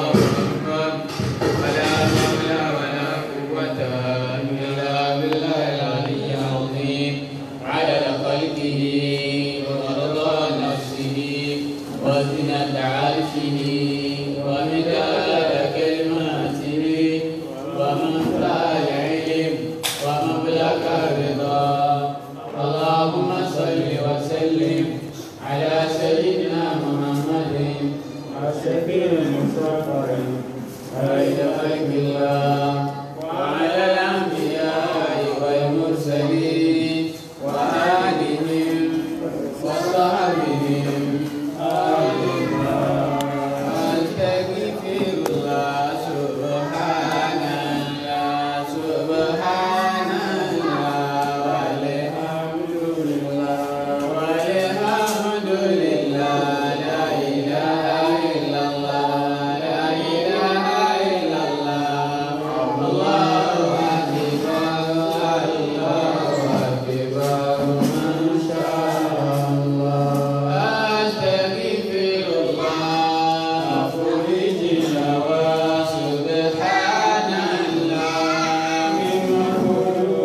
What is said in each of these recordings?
أكبر ولا حول ولا قوة إلا بالله العلي العظيم عدد خلقه ورضا نفسه وزنة عرشه ومداد كلماته ومنفع العلم ومبلغ الرضا اللهم صل وسلم على سيدنا محمد الشفيع المصطفى خير خلق الله وعلى الأنبياء والمرسلين وآلهم وصحبهم آمين أستغفر الله سبحان الله سبحان الله والحمد لله والحمد لله لا إله إلا الله لا إله إلا الله الله أكبر الله أكبر ما شاء الله أستغفر الله فرجنا وسبحان الله مما هو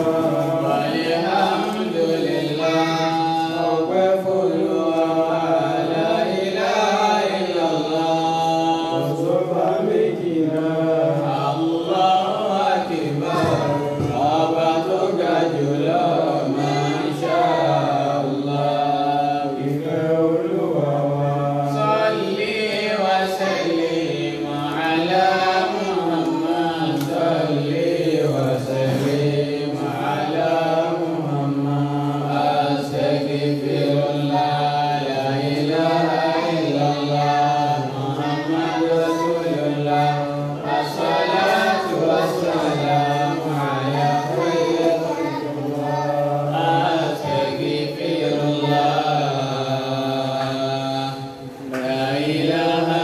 والحمد لله وكفر لا إله إلا الله ọ̀sọ́fà méjìlá Allahu Akbar ọba tó ga jùlọ Masha Allah. ìfẹ́ olúwa wa. Salli wa sallim ala Muhammad. Salli wa sallim ala Muhammad. Astaghfirullah, la ilaha illallah, Muhammad Rasulullah. As-salatu was-salamu ala khayril Astaghfirullah, la ilaha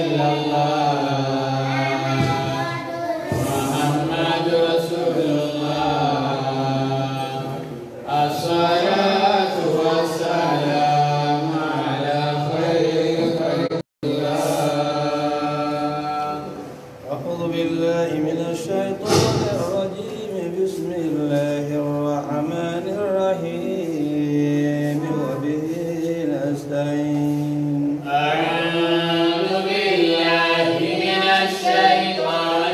illallah, Muhammad Rasulullah. As-salatu was-salamu ala khayril khalqillah. أعوذ بالله من الشيطان الرجيم بسم الله الرحمن الرحيم وبه نستعين أعوذ بالله من الشيطان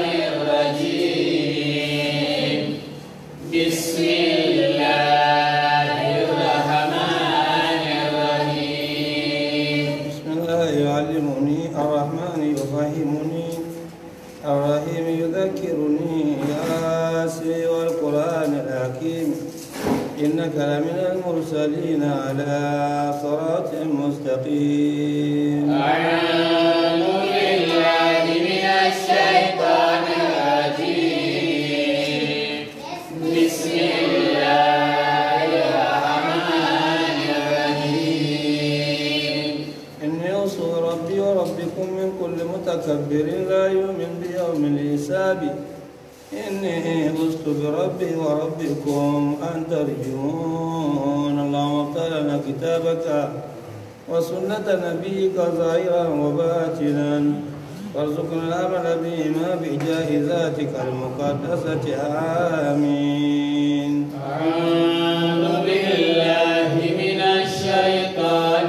الرجيم بسم الله الرحمن الرحيم بسم الله يعلمني الرحمن يفهمني الرحيم يذكرني ياسي والقرآن الحكيم إنك لمن المرسلين على صراط مستقيم أعوذ بالله من الشيطان الرجيم بسم الله الرحمن الرحيم إني أوصي ربي وربكم من كل متكبر لا يؤمن بيوم الحساب إني فزت بربي وربكم أن ترجون اللهم افتح لنا كتابك وسنة نبيك ظاهرا وباطنا وارزقنا العمل بهما بجاه ذاتك المقدسة آمين أعوذ بالله من الشيطان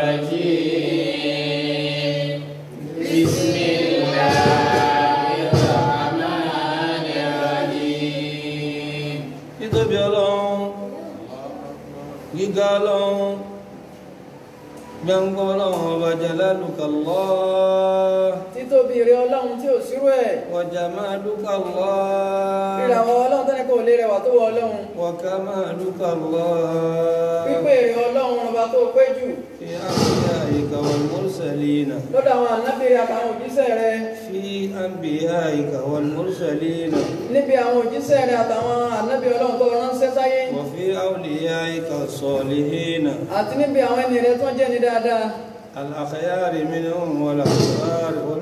الرجيم بسم الله الرحمن الرحيم títóbi ọlọ́run gíga ọlọ́run gbẹ̀ngbọ́n ọlọ́run ọba jalaluka Allah títóbi rẹ ọlọ́run tí ò sírú ẹ̀ wa jamaluka Allah ríràwọ̀ ọlọ́run tẹ́lẹ̀ kò lè rẹwà tó wọ ọlọ́run wa kamaluka Allah pípé rẹ ọlọ́run ọba tó pé jù fi anbiya'ika wal mursalina lọ́dọ̀ àwọn ànábìrì àtàwọn òjíṣẹ́ rẹ fi anbiya'ika wal mursalina níbi àwọn òjíṣẹ́ rẹ àtàwọn ànábì ọlọ́run tó ránṣẹ́ sáyé wa fi awliya'ika as-salihina àti níbi àwọn ẹni rẹ tó ń jẹ́ ní dáadáa al-akhyari minhum wal abrar wal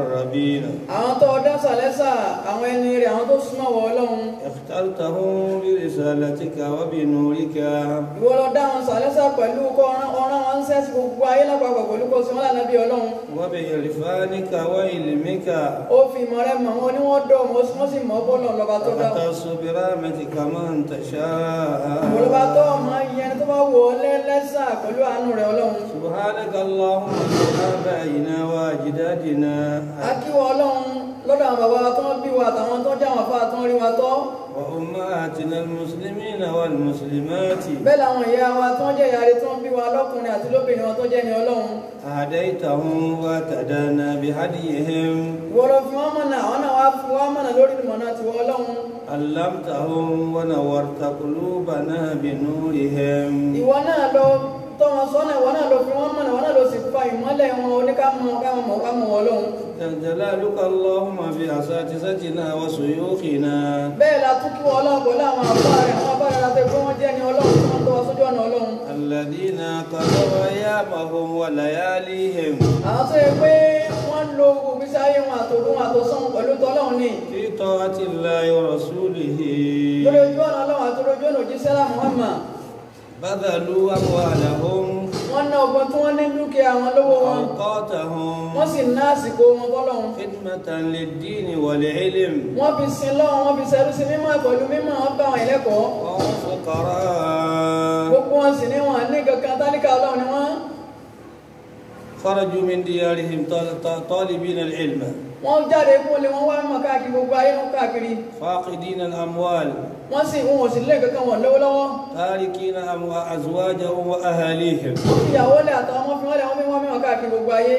المقربين àwọn tó dá sàlẹ́sà àwọn ẹni rẹ̀ àwọn tó súnmọ́ wọ ọlọ́run اخترتهم برسالتك وبنورك ìwọ lọ dá wọn sàlẹ́sà pẹ̀lú kọ́ ọ̀rán wọn ń sẹ́sì gbogbo ayé lápapọ̀ pẹ̀lú kó sí wọn lànà bí ọlọ́run وبعرفانك وعلمك ó fi ìmọ̀ rẹ̀ mọ̀ wọn ní wọ́n dọ̀ wọ́n sì- wọ́n sì mọ̀ bọ́ọ̀lù lọ́ba tó dá wọn. وتختص برحمتك من تشاء ìwọlọ́ba tó ọmọ yẹn tó bá wọ ọ lẹ́lẹ́sà pẹ̀lú àánú rẹ̀ ọlọ́run سبحانك اللهم بآبائنا وأجدادنا akíwọ ọlọ́run lọ́dọ̀ àwọn bàbá wa tó ń bí wa àtàwọn tó jẹ́ àwọn afá tó ń rí wa tọ́ وأمهاتنا المسلمين والمسلمات bẹ́ẹ̀ làwọn ìyá wa tó ń jẹ́ ìyá rẹ̀ tó ń bí wa lọ́kùnrin àti lóbìnrin wọn tó jẹ́ ní ọlọ́run هديتهم وتدانا بهديهم ìwọ lọ fi wọ́n mọ̀nà àwọn náà wá fi wọ́n mọ̀nà lórí ìmọ̀nà tiwọ́ ọlọ́run علمتهم ونورت قلوبنا بنورهم ìwọ náà lọ tọ́ wọn sọ́nà ìwọ náà lọ fi wọ́n mọ̀nà ìwọ náà lọ sì fa ìmọ́lẹ̀ wọn oníkàmọ́ káwọn mọ̀ káwọn ọlọ́run جل جلالك اللهم في أساتذتنا وشيوخنا bẹ́ẹ̀ la tún kí wọ́n ọlọ́run pẹ̀lú àwọn àbá rẹ̀ àwọn àbá rẹ̀ láti pé wọ́n jẹ́ ní ọlọ́run tí wọ́n tọ́ wa sójú ọ̀nà ọlọ́run الذين قضوا أيامهم ولياليهم àwọn tó yẹ pé wọ́n lo ògbésí ayé wọn àtòrú wọn àtòsán pẹ̀lú tọ́lọ́run ní في طاعة الله ورسوله lórí ojú ọ̀nà ọlọ́run àti lójú ọ̀nà òjíṣẹ́ lá Muhammad بذلوا أموالهم wọ́n ná ọgbọ́n tí wọ́n ní dúkìá wọn lówó wọn أوقاتهم wọ́n sì ná àsìkò wọn fọ́lọ́run خدمة للدين والعلم wọ́n fi sin lọ́wọ́ wọ́n fi ṣẹrú sí mímọ́ pẹ̀lú mímọ́ wọn bá wọn ìlẹ́kọ̀ọ́ وهم فقراء gbogbo wọn sì ní wọn ní kankan tálíkà ọlọ́run ni wọ́n خرجوا من ديارهم طال- طال- طالبين العلم wọ́n jáde kó lé wọ́n wá mọ̀ káàkiri gbogbo ayé wọn káàkiri فاقدين الأموال wọ́n sì wọn ò sì lé kankan wọn lówó lọ́wọ́ تاركين أمو- أزواجهم وأهاليهم wọ́n fi ìyàwó lẹ̀ àtàwọn ọmọ fi wọ́n lẹ̀ wọ́n fi wọ́n mímọ̀ káàkiri gbogbo ayé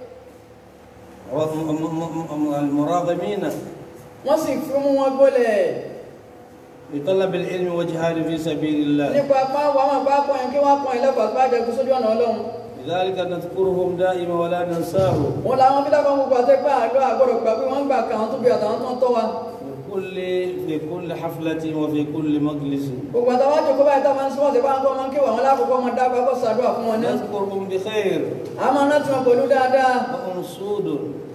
وم- م- م- م- المراغمين wọ́n sì fi mú wọn gbólẹ̀ بطلب العلم والجهاد في سبيل الله nípa apá wa máa bá pọ̀ yẹn kí wọ́n pọ̀ yẹn lẹ́kọ̀ọ́ àti bájẹ́ kó sójú ọ̀nà ọlọ́run لذلك نذكرهم دائما ولا ننساه wọn làwọn bí lábàá gbogbo àti pé àdó àgbọ̀dọ̀ gbà pé wọ́n gbà kà àwọn tó bí àtàwọn tó ń tọ́ wa في كل في كل حفلة وفي كل مجلس gbogbo àtàwọn àjòkó báyìí tá a máa ń sọ́wọ́n sí bá ń kọ́ máa ń kéwà wọn lákòókò máa dábàá kó sàdúrà fún wọn ní نذكرهم بخير a máa ná tiwọn pẹ̀lú dáadáa وأنصود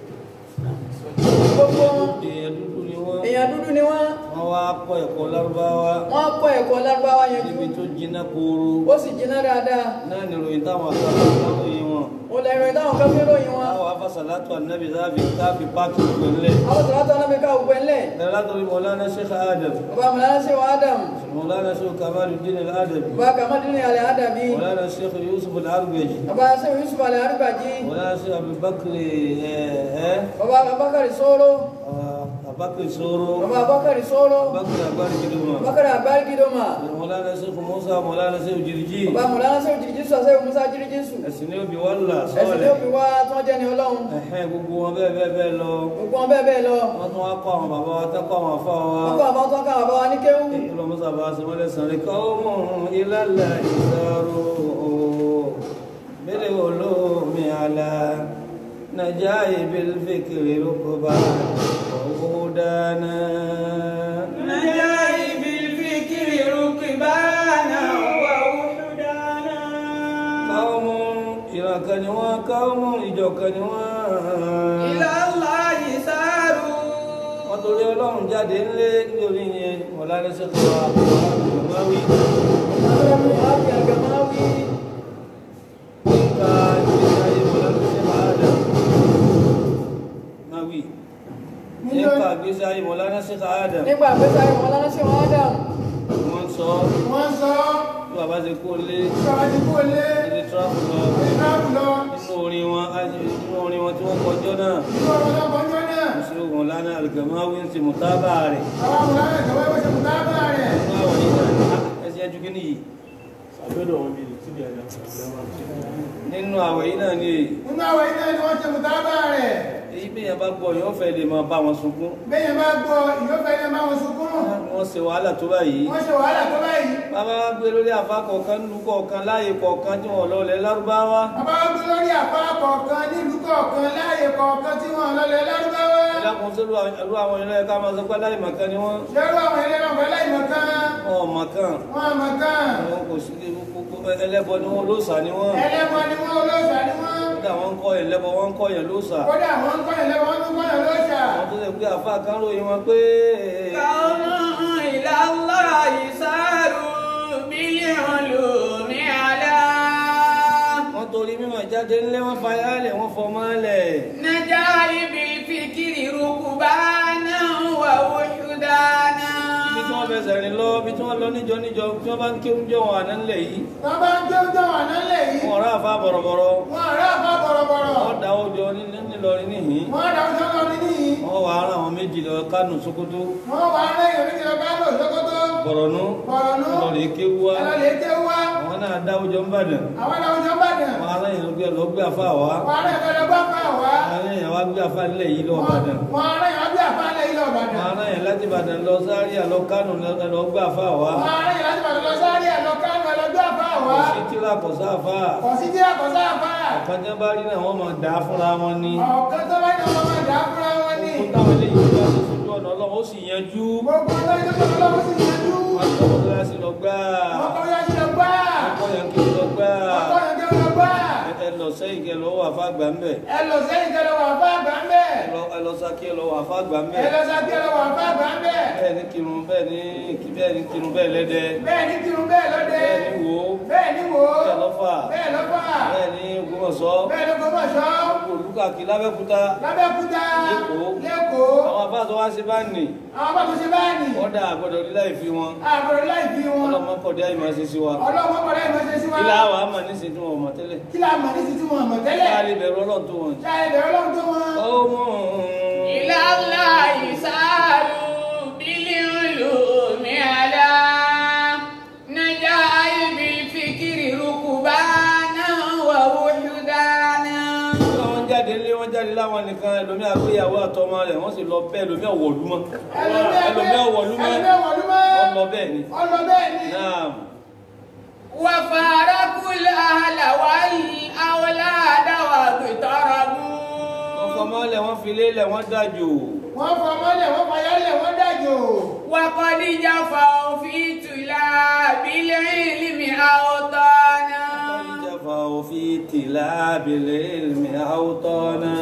gbogbo wọn يدودني èèyàn dúdú ni wọ́n wọ́n wá kọ́ ẹ̀kọ́ lárúbáwá wọ́n kọ́ ẹ̀kọ́ lárúbáwá yẹn níbi jù tó jiná kóró ó sì jiná dáadáa náà ni ìròyìn táwọn àgbàlagbà táwọn yìí wọn. ó lè rìn táwọn kan fi ròyìn wọn àwọn afásàlátù ànábì sáfì káfí páàkì gbẹ̀lẹ̀. àwọn sọ̀rọ̀ tó náà fi ká ògbẹ́ ńlẹ̀ ẹ̀rọ látọ̀rí mọ̀lánà sheikh adam bàbá mọ̀lánà sí wa Adam mọ̀lánà sheikh kamaluddin al-adabi bàbá kamadini alẹ́ àdàbí mọ̀lánà sheikh yusuf al-arbeji bàbá sẹ́wọ̀n Yusuf alẹ́ àdúgbàjì mọ̀lánà sheikh abubakar ẹ̀ bàbá Abubakar Soro abubakar soro bàbá Abubakar Soro abubakar agbárí gidoma Abubakar Abari Gidoma mọ̀lánà sheikh musa mọ̀lánà sheikh jiriji bàbá mọ̀lánà sẹ́wọ̀n jìrìjì sọ sẹ́wọ̀n Musa jìrìjì sù ẹ̀sìn ní òbí wàllà ẹ̀sìn ní sọ́ọ̀lẹ̀ òbí wa tí wọ́n jẹ́ ní ọlọ́run ẹ̀hẹ́n gbogbo wọn bẹ́ẹ̀ bẹ́ẹ̀ bẹ́ẹ̀ lọ gbogbo wọn bẹ́ẹ̀ bẹ́ẹ̀ lọ wọ́n tún wá kọ́ àwọn bàbá wa tẹ́kọ̀ àwọn afá wa wọ́n kọ́ àbá tó ń ká àbá wa ní kéwú ìlú musa bá a sọmọlẹ̀ sànrí kọ́ọ̀mù ilẹ̀lẹ̀ ìsọ̀rọ̀ bẹ́ẹ̀ olómi àlà nàjà ìbílfìkìrì rúkúbà owó dáná. نجاي بالفكر ركبانا ووحدانا kọ́ọ̀mù ìrànkàn ni wọ́n kọ́ọ̀mù ìjọ̀kan ni wọ́n. إلى الله ساروا wọ́n torí ọlọ́run jáde ńlé nítorí yẹn ọ̀làdẹ́sẹ̀ kọ́ àwọn àgbàmáwí. ọlọ́run wa fi àgàmáwí nípa ìgbésí ayé ọ̀làdẹ́sẹ̀ Adam. Máwí. nípa ìgbésí ayé ọ̀làdẹ́sẹ̀ Adam. nígbà àgbésà ìwọ̀n mọ̀lánà sí wa Adam wọ́n sọ wọ́n sọ bí bàbá ṣe kó lé ṣáájú kó lé ilé tíráfù lọ ìdáàbò lọ nínú orin wọn nínú orin wọn tí wọ́n kọjọ́ náà nínú ọ̀pọ̀lọpọ̀ ọjọ́ náà mùsùlùmí ọ̀làdẹ́ Al-Gamawi ń ṣe mùtábà rẹ̀. àwọn amúnáyà ìjọba ìwé ṣe mú dábà rẹ̀ nínú àwọn yìí náà ní ẹsẹ̀ ẹjú kí nìyí. nínú àwẹ̀ yìí náà ni èyí. nínú àwọn iná ni wọ́n ṣe mú dábà rẹ̀ èyí bí yẹn bá gbọ́ yóò fẹ́ lè máa bá wọn sunkún bẹ́yẹn bá gbọ́ ìyófẹ́ ilé máa wọn sunkún wọ́n ṣe wàhálà tó báyìí wọ́n ṣe wàhálà tó báyìí bàbá wa gbé lórí àfa kọ̀ọ̀kan nílùú kọ̀ọ̀kan láàyè kọ̀ọ̀kan tí wọ́n lọ́lẹ̀ lárúbáwá bàbá wọn gbé lórí àpá kọ̀ọ̀kan nílùú kọ̀ọ̀kan láàyè kọ̀ọ̀kan tí wọ́n lọlẹ̀ lárúbáwá ẹlẹ́kùn sílùú àlú àwọn ìlú ẹ̀ka máa sọ pé láì màkàn ni wọ́n ṣẹ́rú àwọn ilé náà pẹ̀lú ìmọ̀kan wọn ò màkàn wọn àmọ̀kan wọn kò sí ẹlẹ́bọ ni wọn olóòṣà ni wọn ẹlẹ́bọ ni wọ́n olóòṣà ni wọ́n kódà wọ́n ń kọ́ yẹn lẹ́bọ̀ wọ́n ń kọ́ yẹn lóòsà kódà wọ́n ń kọ́yàn lẹ́wọ̀n wọ́n ń kọ́yàn lóṣà wọ́n tó lè pé àfa kan ròyìn wọn pé قوم إلى الله ساروا بالعلوم على wọ́n torí mímọ̀ jáde ńlẹ́ wọ́n fayá lẹ̀ wọ́n fọmọ́ lẹ̀ نجائب الفكر ركبانا ووحدانا bí tí wọ́n fẹsẹ̀ rìn lọ bí tí wọ́n lọ níjọ níjọ tí wọ́n bá ń kéwú jọ wọn àná ńlẹ̀ yìí wọ́n bá ń gbé ọjọ́ wà nálẹ̀ yìí wọn rà àfa bọ̀rọ̀bọ̀rọ̀ wọ́n ará àbá bọ̀rọ̀bọ̀rọ̀ wọ́n da ọjọ́ nílọrin níhìn wọ́n dá ọjọ́ lọ ní níyì wọ́n wà ara àwọn méjì lọ Kánò Sókótó wọ́n wà á lẹ́yìn orí ìjọba lò lọ́kọ́tọ́ Bọ̀rọ̀nú bọ̀rọ̀nú lọ́rẹ̀ kéwú wá ẹ̀rọ lè ké wá àwọn náà dá ọjọ́ ń bàdàn àwọn ẹ̀rọ ọjọ́ bàdàn wọn ará yẹn lọ gbé lọ gbé àfa wá wọ́n ará ìfẹ́lẹ́ bá fà wá àwọn yẹn wá gbé àfa nílẹ̀ yìí lọ bàdàn wọ́n ará ìyá bí àfáàlẹ̀ ilẹ̀ wọn ọ̀bàdàn ará yẹn láti bàdàn lọ Zaria lọ Kánò lọ- lọ gbé àfa wá wọ́n ará ìyá láti bàdàn lọ sáré ẹ̀lọ kánú ẹ̀lọ́gbẹ́ àfá wá kò sí tíra kò sáfà kọ̀ sí jẹ́ àkọsá àfá ọ̀kanjá bá rí náà wọ́n máa dà á fúnra wọn ni ọ̀kan tó bá ní ọmọ máa dà á fúnra wọn ní kó táwọn eléyìí bá ti sojú ọ̀nà Ọlọ́run ó sì yanjú gbogbo ọjọ́ ìjọba ọlọ́run sì yanjú wọn kọ́ mọ́tòlásí lọ gbá ọkọ̀ yá sí lọ gbá ọkọ̀ yẹn kí lọ gbá ọkọ̀ yẹn kí lọ gbá ẹ lọ sẹ́yìn kẹ lọ́wọ́ àfa gbà ń bẹ̀ ẹ lọ sẹ́yìn kẹlẹ́ wà fá àgbà ń bẹ̀ ẹ lọ sákì ẹ lọ́wọ́ àfa gbà ń ẹ bẹ̀ lọ sá kẹlẹ́ wà fá àgbà ń bẹ̀ bẹ́ẹ̀ ni kírun bẹ́ẹ̀ ni bẹ́ẹ̀ ni kírun bẹ́ẹ̀ lẹ́dẹ bẹ́ẹ̀ ní kírun bẹ́ẹ̀ lọ́dẹ bẹ́ẹ̀ ni wò ó bẹ́ẹ̀ ní wò ó bẹ́ẹ̀ lọ́fà bẹ́ẹ̀ lọ́fà bẹ́ẹ̀ ni Ògbómọ̀ṣọ́ bẹ́ẹ̀ ló gbọ́dọ̀ sọ olùkàkí lábẹ́kúta lábẹ́kúta Lẹ́kọ̀ọ́. lẹ́kọ̀ọ́ àwọn afá tó wá sí bá nì àwọn bá tó ṣe báyìí wọ́n dà àgbọ̀dọ̀ lílá ìfi wọn àbúrò láì fi wọn ọlọ́mọ kọ̀dé àyè máa ṣe sí wa ọlọ́wọ́ kọ̀ọ̀dá ìmọ̀ ṣe sí wa kí láwà á mà ní sí tí wọn mọ̀ tẹ́lẹ̀ kí láà mọ̀ ní títí wọn mọ̀ kí tẹ́lẹ̀ láà lè bẹ̀rù Ọlọ́run tó wọn. ṣáà ẹ̀bẹ̀ ọlọ́run tó wọn ọmọ إلى الله ساروا بالعلوم على نجائب الفكر ركبانا ووحدانا wọ́n jáde lé wọ́n jáde láwọn nìkan ẹlòmí àgbéyàwó àtọmọ rẹ̀ wọ́n sì lọ bẹ́ẹ̀ ẹlòmí ọ̀wọ̀lúmọ́ ẹlòmí ọ̀wọ̀lúmọ́ ẹlòmí ọ̀wọ̀lúmọ́ wọ́n lọ bẹ́ẹ̀ ni. ọlọ bẹ́ẹ̀ ni náà وفارقوا الأهل والأولاد واقتربوا wọ́n fọmọ́lẹ̀ wọ́n fi lélẹ̀ wọ́n dájò wọ́n fọ mọ́lẹ̀ wọ́n fọ yálẹ̀ wọ́n dájò وقد جفوا في طلاب العلم أوطانا ìjàfà òfin tìlà abilẹ̀ ilmi àwùtọ́nà.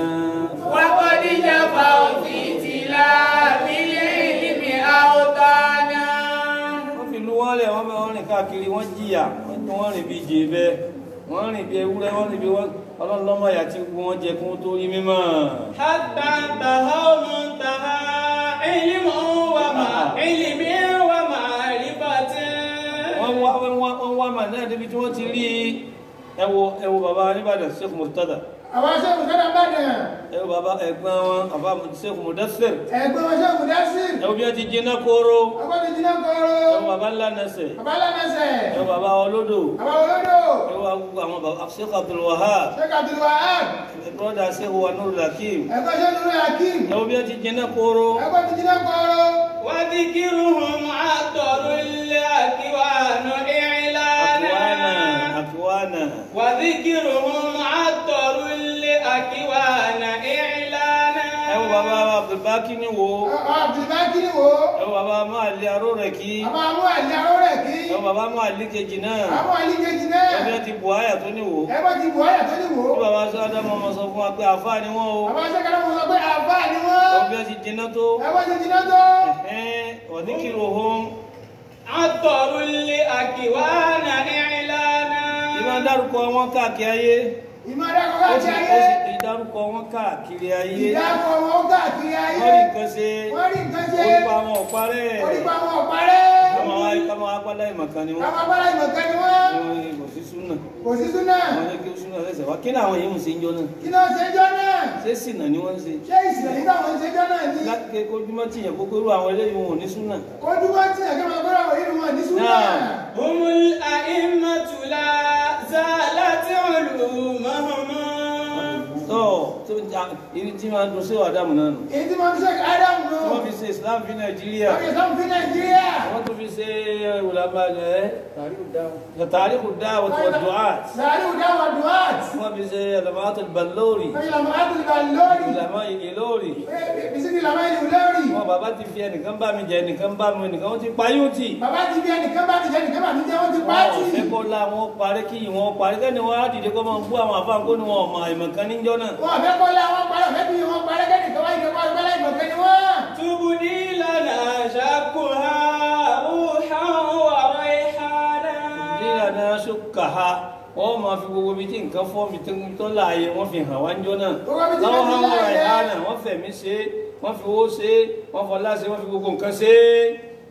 وقد جفوا في طلاب العلم أوطانا wọ́n fi lu wọ́n lẹ̀ wọ́n bẹ wọ́n rìn káàkiri wọ́n jìyà wọ́n tún wọ́n rìn bí jèbẹ́ wọ́n rìn bí ewúrẹ́ wọ́n rìn bí wọ́n ọlọ́lọ́mọ àyà tí gbogbo wọn jẹ kún tó rí mímọ́. حتى انتهوا منتهى علم وما علم ومعرفة wọ́n wá wọ́n wá wọ́n wá mà náà débi tí wọ́n ti rí ẹ wo ẹ wo bàbá Nìbàdàn Sheikh Murtada àwọn aṣẹ́gun sọ́dọ̀ bàdàn ẹ wo bàbá ẹ̀gbọ́n wọn bàbá Sheikh Mudassir ẹgbẹ́ wọn ṣẹ́gun dásí ẹ wo bí wọ́n ti jiná kóró ọgbọ́n ti jiná ẹ wo kọ́rọ́ bàbá ńlá nẹsẹ̀ bàbá lánàṣẹ́ ẹ wo bàbá olódò àwọn olódò ẹ wo àwọn bàbá Sheikh Abdul Wahab sheikh abdul wahab ẹ broda Sheikh wa Nurul Hakim ẹgbẹ́ ṣẹ́gun hakim ẹ wo bí wọ́n ti jiná kóró ẹgbẹ́ ti jiná kọ́rọ́ وذكرهم عطر الأكوان àkíwánà إعلانا àkíwánà وذكرهم عطر الأكوان إعلانا ẹ wo bàbá Abdulbaki ni wo abdulbaki ni wo ẹ wo bàbá Máàlì aró rẹ̀ kí àbá amú àlẹ́ arọ́ rẹ̀ kí ẹ wo bàbá Máàlì kejì náà àmú àlíkejì náà ẹ bí wọ́n ti bù áyà tó ní wo ẹgbẹ́ ti bù ọ́yà tó ní wò tí bàbá sọ́dọ̀ mọ́ ọmọ sọ fún wa pé àfáà ni wọ́n o bàbá ṣẹ́gun mo sọ pé àbá ni ẹ wọ́n wo bí wọ́n ti jiná tó ẹgbẹ́ ti jiná tó ẹ̀hẹ́n ọ̀díkìrò ohun عطر الأكوان إعلانا ìmọ̀ dárúkọ wọn káàkiri ayé ìmọ̀dá ó kọ́kọ́ sì ti ó ayé sì dárúkọ wọn káàkiri ayé ìdáàbò wọn ó káàkiri ayé wọ́n rí nǹkan ṣe wọ́n rí nǹkan ṣe orúkọ àwọn ọ̀parẹ́ orípa wọn ọ̀parẹ́ káwọn wá káwọn apálá ìmọ̀kan ni wọ́n káwọn abára ìmọ̀kan ni wọ́n Wọ́n kò sí súnà kò sí súnà wọ́n ní kí súnà lẹ́sẹ̀ wá kí ni àwọn yìí ń ṣe ń jọ náà kí náà ṣe jọ náà ṣé sìnà ni wọ́n ń ṣe ṣé ìsìlẹ̀ nígbà wọn ṣe jọ náà ní láti ké kójúmọ́ tìyàn gbogbo irú àwọn eléyìí wọn ò ní súnà kójú wọn tí ẹ̀kẹ́ máa gbọ́dọ̀ wọ̀ nínú wọn ní súnà Náà. هم الأئمة لا زالت علومهم tó tó ń jà ibi tí máa ń dun sí ọ̀dàmù náà nù èyí tí wọ́n fi ṣe ádámù tí nù wọ́n fi ṣe Islam fi Nàìjíríà wọ́n fi sọ́mu fi nàìjíríà wọ́n tún fi ṣe ìwòlàmà ẹ̀ tàríkù dáhùn tàríkù dáwọ̀ tó du'at sàárì ìdáwà duwat wọ́n fi ṣe àlàmàtò balóòrì wọ́n fi làmọ́ àtúntò lórí ìlàmà ìlóòrì bisikì làmọ́ ìlú lórí wọn bàbá ti fi ẹnìkan bá mi jẹ ẹnìkan bá mi ẹnìkan wọn ti payó tì bàbá ti bí ẹnìkan bá ti jẹ ẹnìkan bá ti jẹ wọ́n ti wọn pàtì ò fẹ́ kọ́ la wọn parí kí wọn parí kẹ́ni wọn á dìde kọ́ máa bú àwọn àfáàn kó ni wọn ọmọ ìmọ̀kan níjọ́ náà wọn àfẹ́ kọ́lá wọn parẹ́ ọ̀fẹ́ bí wọn parẹ́ kẹ́nìkan wáyé kẹ́kọ́ ìgbẹ́lẹ́ ìmọ̀kẹ́ ni wọ́n. تبدي لنا شكها روحا وريحانا nílànà ṣùkà ha wọ́n máa fi gbogbo ibi tí nǹkan fọ́ mi tó tó láàyè wọ́n fi hàn wá níjọ́ náà Gbogbo ibi tí láwọn nǹkan hàn wọ́n láàyè. rà ìhánà wọ́n fẹ̀mí ṣe é wọ́n fi owó ṣe é wọ́n fọlá ṣe é wọ́n fi gbogbo nǹkan ṣe é.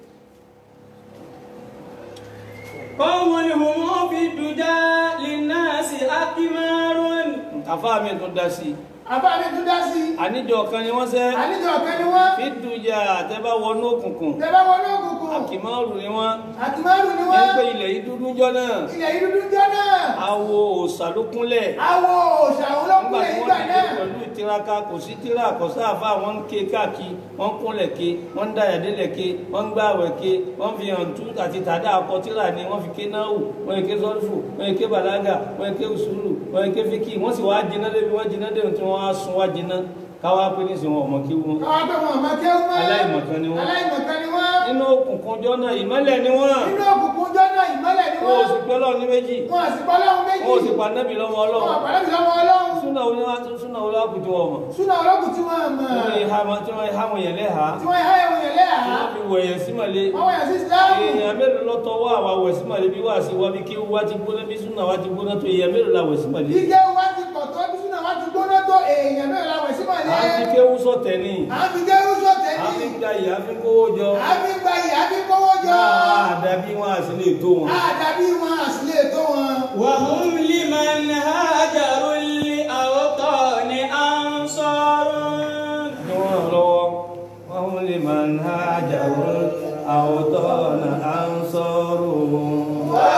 قوم هم في الدجى للناس أكمار àfáà mi tún dá sí i àbá mi tún dá sí i àníjọ kan ni wọ́n sẹ́ àníjọ ọ̀kẹ́ ni wọ́n fídùjà àtẹ́bá wọnú òkùnkùn tẹ́bá wọnú òkùnkùn àkìmọ́ọ̀rù ni wọ́n àti márùn ni ń wọ́n pé ilẹ̀ yìí dúdú jọ náà ilẹ̀ yìí dúdú jọ náà awo òòṣà ló kúnlẹ̀ àwọ̀ òòṣà òun ló nígbà kúnlẹ̀ tí nígbà wọ́n náà dìde pẹ̀lú ìtiraka kò sí tíra kò sáàfà wọ́n ń ké káàkiri wọ́n ń kúnlẹ̀ ké wọ́n ń dàyàdélẹ̀ ké wọ́n ń gbààwẹ̀ ké wọ́n fi hàn tú àti tàdá akọ tíra ni wọ́n fi ké náwó wọ́n yẹ ké sọ́rífù wọ́n yẹ ké bàlágà wọ́n yẹ ké usulu wọ́n yẹ ké fíkì wọ́n sì wá jiná débi wọ́n jiná débi tí wọ́n á sun wá jiná káwá pé nísìnyí wọn ọmọ kí wọn. káwá pé wọn ọmọ kéwú mọ́ Aláìmọ̀kan ni wọ́n. aláìmọ̀kan ni wọ́n nínú òkùnkùn ọjọ́ náà ìmọ́lẹ̀ ni wọ́n nínú òkùnkùn jọ náà ìmọ́lẹ̀ ni wọn ò wọ́n sì pẹ́ lọ́ọ̀ ní méjì wọn àsì bọ́lọ́hún méjì wọn ò sì pa nẹ́bì lọ́mọ wọn ọlọ́run àpàlẹ́ mi lọ́wọ́ ọlọ́run súnà oníwà súnà olóòkùtù ọmọ súnà ọlọ́kùn tí wọ́n mọ̀ tí wọ́n yẹ ha tí wọ́n yẹ ha wọn yẹn lẹ́hàá tí wọ́n yá ẹ̀wọ̀n yẹn lẹ́yà tí wọ́n fi wẹ̀yẹ̀ sí màlẹ́ wọ́n wọ̀ yẹn sí síláàmù èèyàn mélòó lọ tọwọ́ àwa wẹ̀ sí màlẹ́ bí wà sí wa bí kí wá ti gbóná bí súnà wá ti gbóná tó èèyàn mélòó la wẹ̀ sí màlẹ́ Jíjẹ́ wá ti pọ̀ tó bí súnà wá ti gbóná tó èèyàn mẹ́rin láwẹ̀ sí à ń fi màlẹ́. kéwú sọ̀tẹ̀ ní À ń fi jẹ́ rúṣọ̀ à ń fi tẹ̀lé. gba ìyá fi kówó jọ À ń fi gba ìyá bí kówó jọ. àdàbí wọn àti lè tó wọn. Àdàbí wọn àsìlè tó wọn. وهم لمن هاجروا لأوطان أنصار ni wọ́n ràn lọ́wọ́ wọ́n lè máa ń ha àjàwó àwòtọ́ ọ̀nà à ń sọ̀rọ̀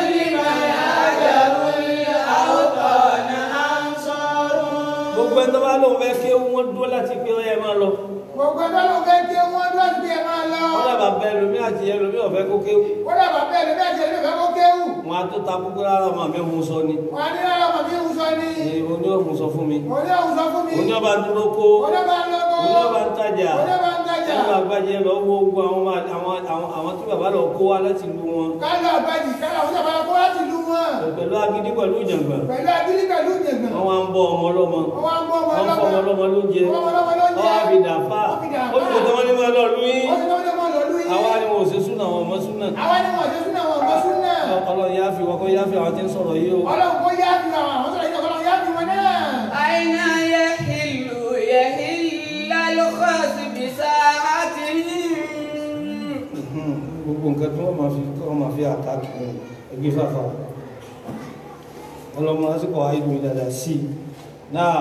gbogbo ẹni tó bá lóun fẹ́ kí wọ́n dúró láti pé ọyẹ máa lọ Gbogbo ẹgbẹ́ ló fẹ́ kí wọ́n dúró sí ẹ máa lọ. wọ́n dàbà bẹ ẹlòmí àti ẹlòmí ọ̀fẹ́ kó kéwù Ó dàbà bẹ́ẹ̀ ló bẹ́ẹ̀ ṣe ló fẹ́ kó kéwù. wọn á tó ta kúkú rárá ọmọ mi òun sọ ni Wọ́n á ní rárá ọmọ mi ń sọ ni. Ee, oní òun sọ fún mi Òní òun sọ fún mi. oní ọba dúró kó Òní ọba ń lọ́kọ́. oní ọba ń tajà Òní ọba ń tajà. ẹnu àgbàjẹ lọ wo gbogbo àwọn ọmọ- àwọn àwọn àwọn tí bàbá lọ kó wá láti lu wọn Kálọ̀ àbájì kálọ̀ àwọn sábà kó láti lu wọn. pẹ̀lú agídí pẹ̀lú ìjàngbọ̀n Pẹ̀lú abílí pẹ̀lú ìjẹ̀gbọ̀n. wọ́n wá ń bọ́ ọmọ ọlọ́mọ Wọ́n wá ń bọ́ ọmọ wọ́n fọ́ ọmọ ọlọ́mọ lóúnjẹ Ọmọ ọlọ́mọ lóúnjẹ. wọ́n wá fi dàfà Wọ́n fi dàfà. ó sì tẹ́ wọ́n ní máa lọ lú yín Wọ́n ti lọ́wọ́ lọ́wọ́ lọ́lú yín. àwa ni wọn ò ṣe súnà wọn ọmọ súnà Àwa ni wọ́n ṣe súnà wọn ọmọ súnà. ọlọ́run yá fi wọ́n kọ́ yá fi àwọn tí ń sọ̀rọ̀ yìí o Ọlọ́run kó yá fi àwọn àwọn sọ̀rọ̀ yìí ọlọ́run yá fi wọn náà. أين يحل يحل الخاص بساعتهم gbogbo nǹkan tí wọ́n máa fi wọ́n máa fi àtàkì ẹgbẹ́ fàfà ọlọ́mọ lásìkò àìdùn ìdàdà sí náà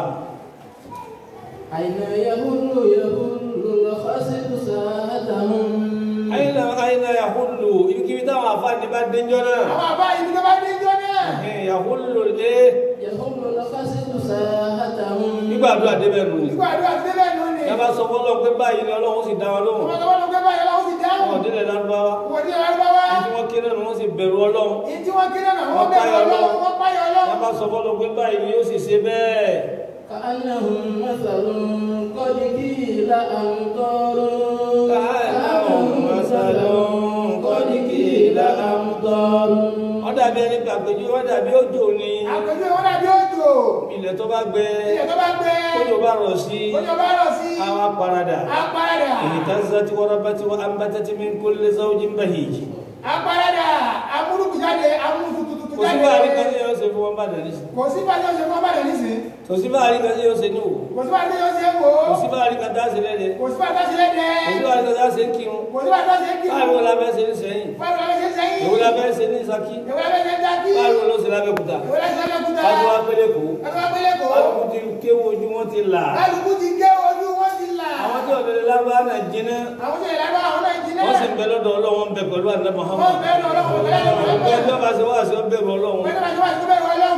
أين يهل يهل الخصب ساعتهم àyìnlá àyìnlá yahulu ibikíbi táwọn àfáàní bá dénjọ́ náà Àwọn àbá ibi tó bá dé jọ náà. ẹ̀hìn yahulu dé يهل الخصب ساعتهم nígbàdúrà débẹ̀ nù ní Ìgbà àdúrà ti débẹ̀ nù ni. yàbá sọ fọ́lọ́ pé báyìí ni ọlọ́run sì dá wọn lóhùn Ọmọ tó wọ́n lọ gbé báyìí ọlọ́run ti dáhùn. wọn délẹ̀ lárúbáwá Wọ́n ti lárúbáwá. ní tí wọ́n kéré nù wọ́n sì bẹ̀rù ọlọ́run Ní tí wọ́n kéré náà wọ́n Wọ́n bẹ̀rù páyọ̀ ọlọ́run. Ọlọ́run. Wọ́n páyọ̀ ọlọ́run. yàbá sọ fọ́lọ́ pé báyìí ni yóò sì ṣe bẹ́ẹ̀ كأنهم مثل قد قيل أمطار كأنهم مثل قد قيل أمطار wọ́n dàbí ẹni gbàgbéjú wọ́n dàbí òjò ni Àpèjúwe wọn dàbí òjò. ilẹ̀ tó bá gbẹ Ilẹ̀ tó bá gbé. kójò bá rọ̀ sí Òjò bá rọ̀ sí. àwọn aparada Apárádà. اهتزت وربت وأنبتت من كل زوج بهيج Apárádà. Amúrúkú jáde. Amúrúkútútù kò sí báàrí kan jáde. tí yóò ṣe fún wọn bá dàní sí Kò sí bàjẹ́ òṣèlú wọn bá dẹ̀ nísìn. kò sí báàrí kan tí yóò ṣe ní òwò Kò sí bàjẹ́ òṣèlú wò ó. kò sí báàrí kan tá a ṣe lẹ́dẹ̀ Kò sí bàjẹ́ òṣèlú dẹ̀. kò sí báàrí kan tá a ṣe ń kírun Kò sí bàjẹ́ òṣèlú kí. báàrí wọn la fẹ́ ṣe ní sẹ́yìn Báwo la fẹ́ ṣe sẹ́yìn? èwo la fẹ́ ṣe ní Ṣakí Èwo la fẹ́ ṣe jákí? báàrí wọn ló ṣe lábẹ́kúta Èwo la ṣe lọ́kúta? báàrí wọn pélé kó Ẹgbẹ́ abẹ́lé kò. báàrí ti kéwò ojú wọn ti là Kálukú ti gé ojú wọn ti là. àwọn tí ọ̀dọ́dẹ lábá náà jiná Àwọn tí ìlànà àwọn náà jiná. wọ́n sì ń bẹ lọ́dọ̀ Ọlọ́run bẹ pẹ̀lú àná Muhammad Wọ́n bẹ̀rù ọlọ́run pẹ̀lú ọgbẹ́ tí wọ́n bá ṣe wá sí ọ bẹ̀rù Ọlọ́run Pẹ̀lú àti wàá síbẹ̀ wọ ọlọ́run.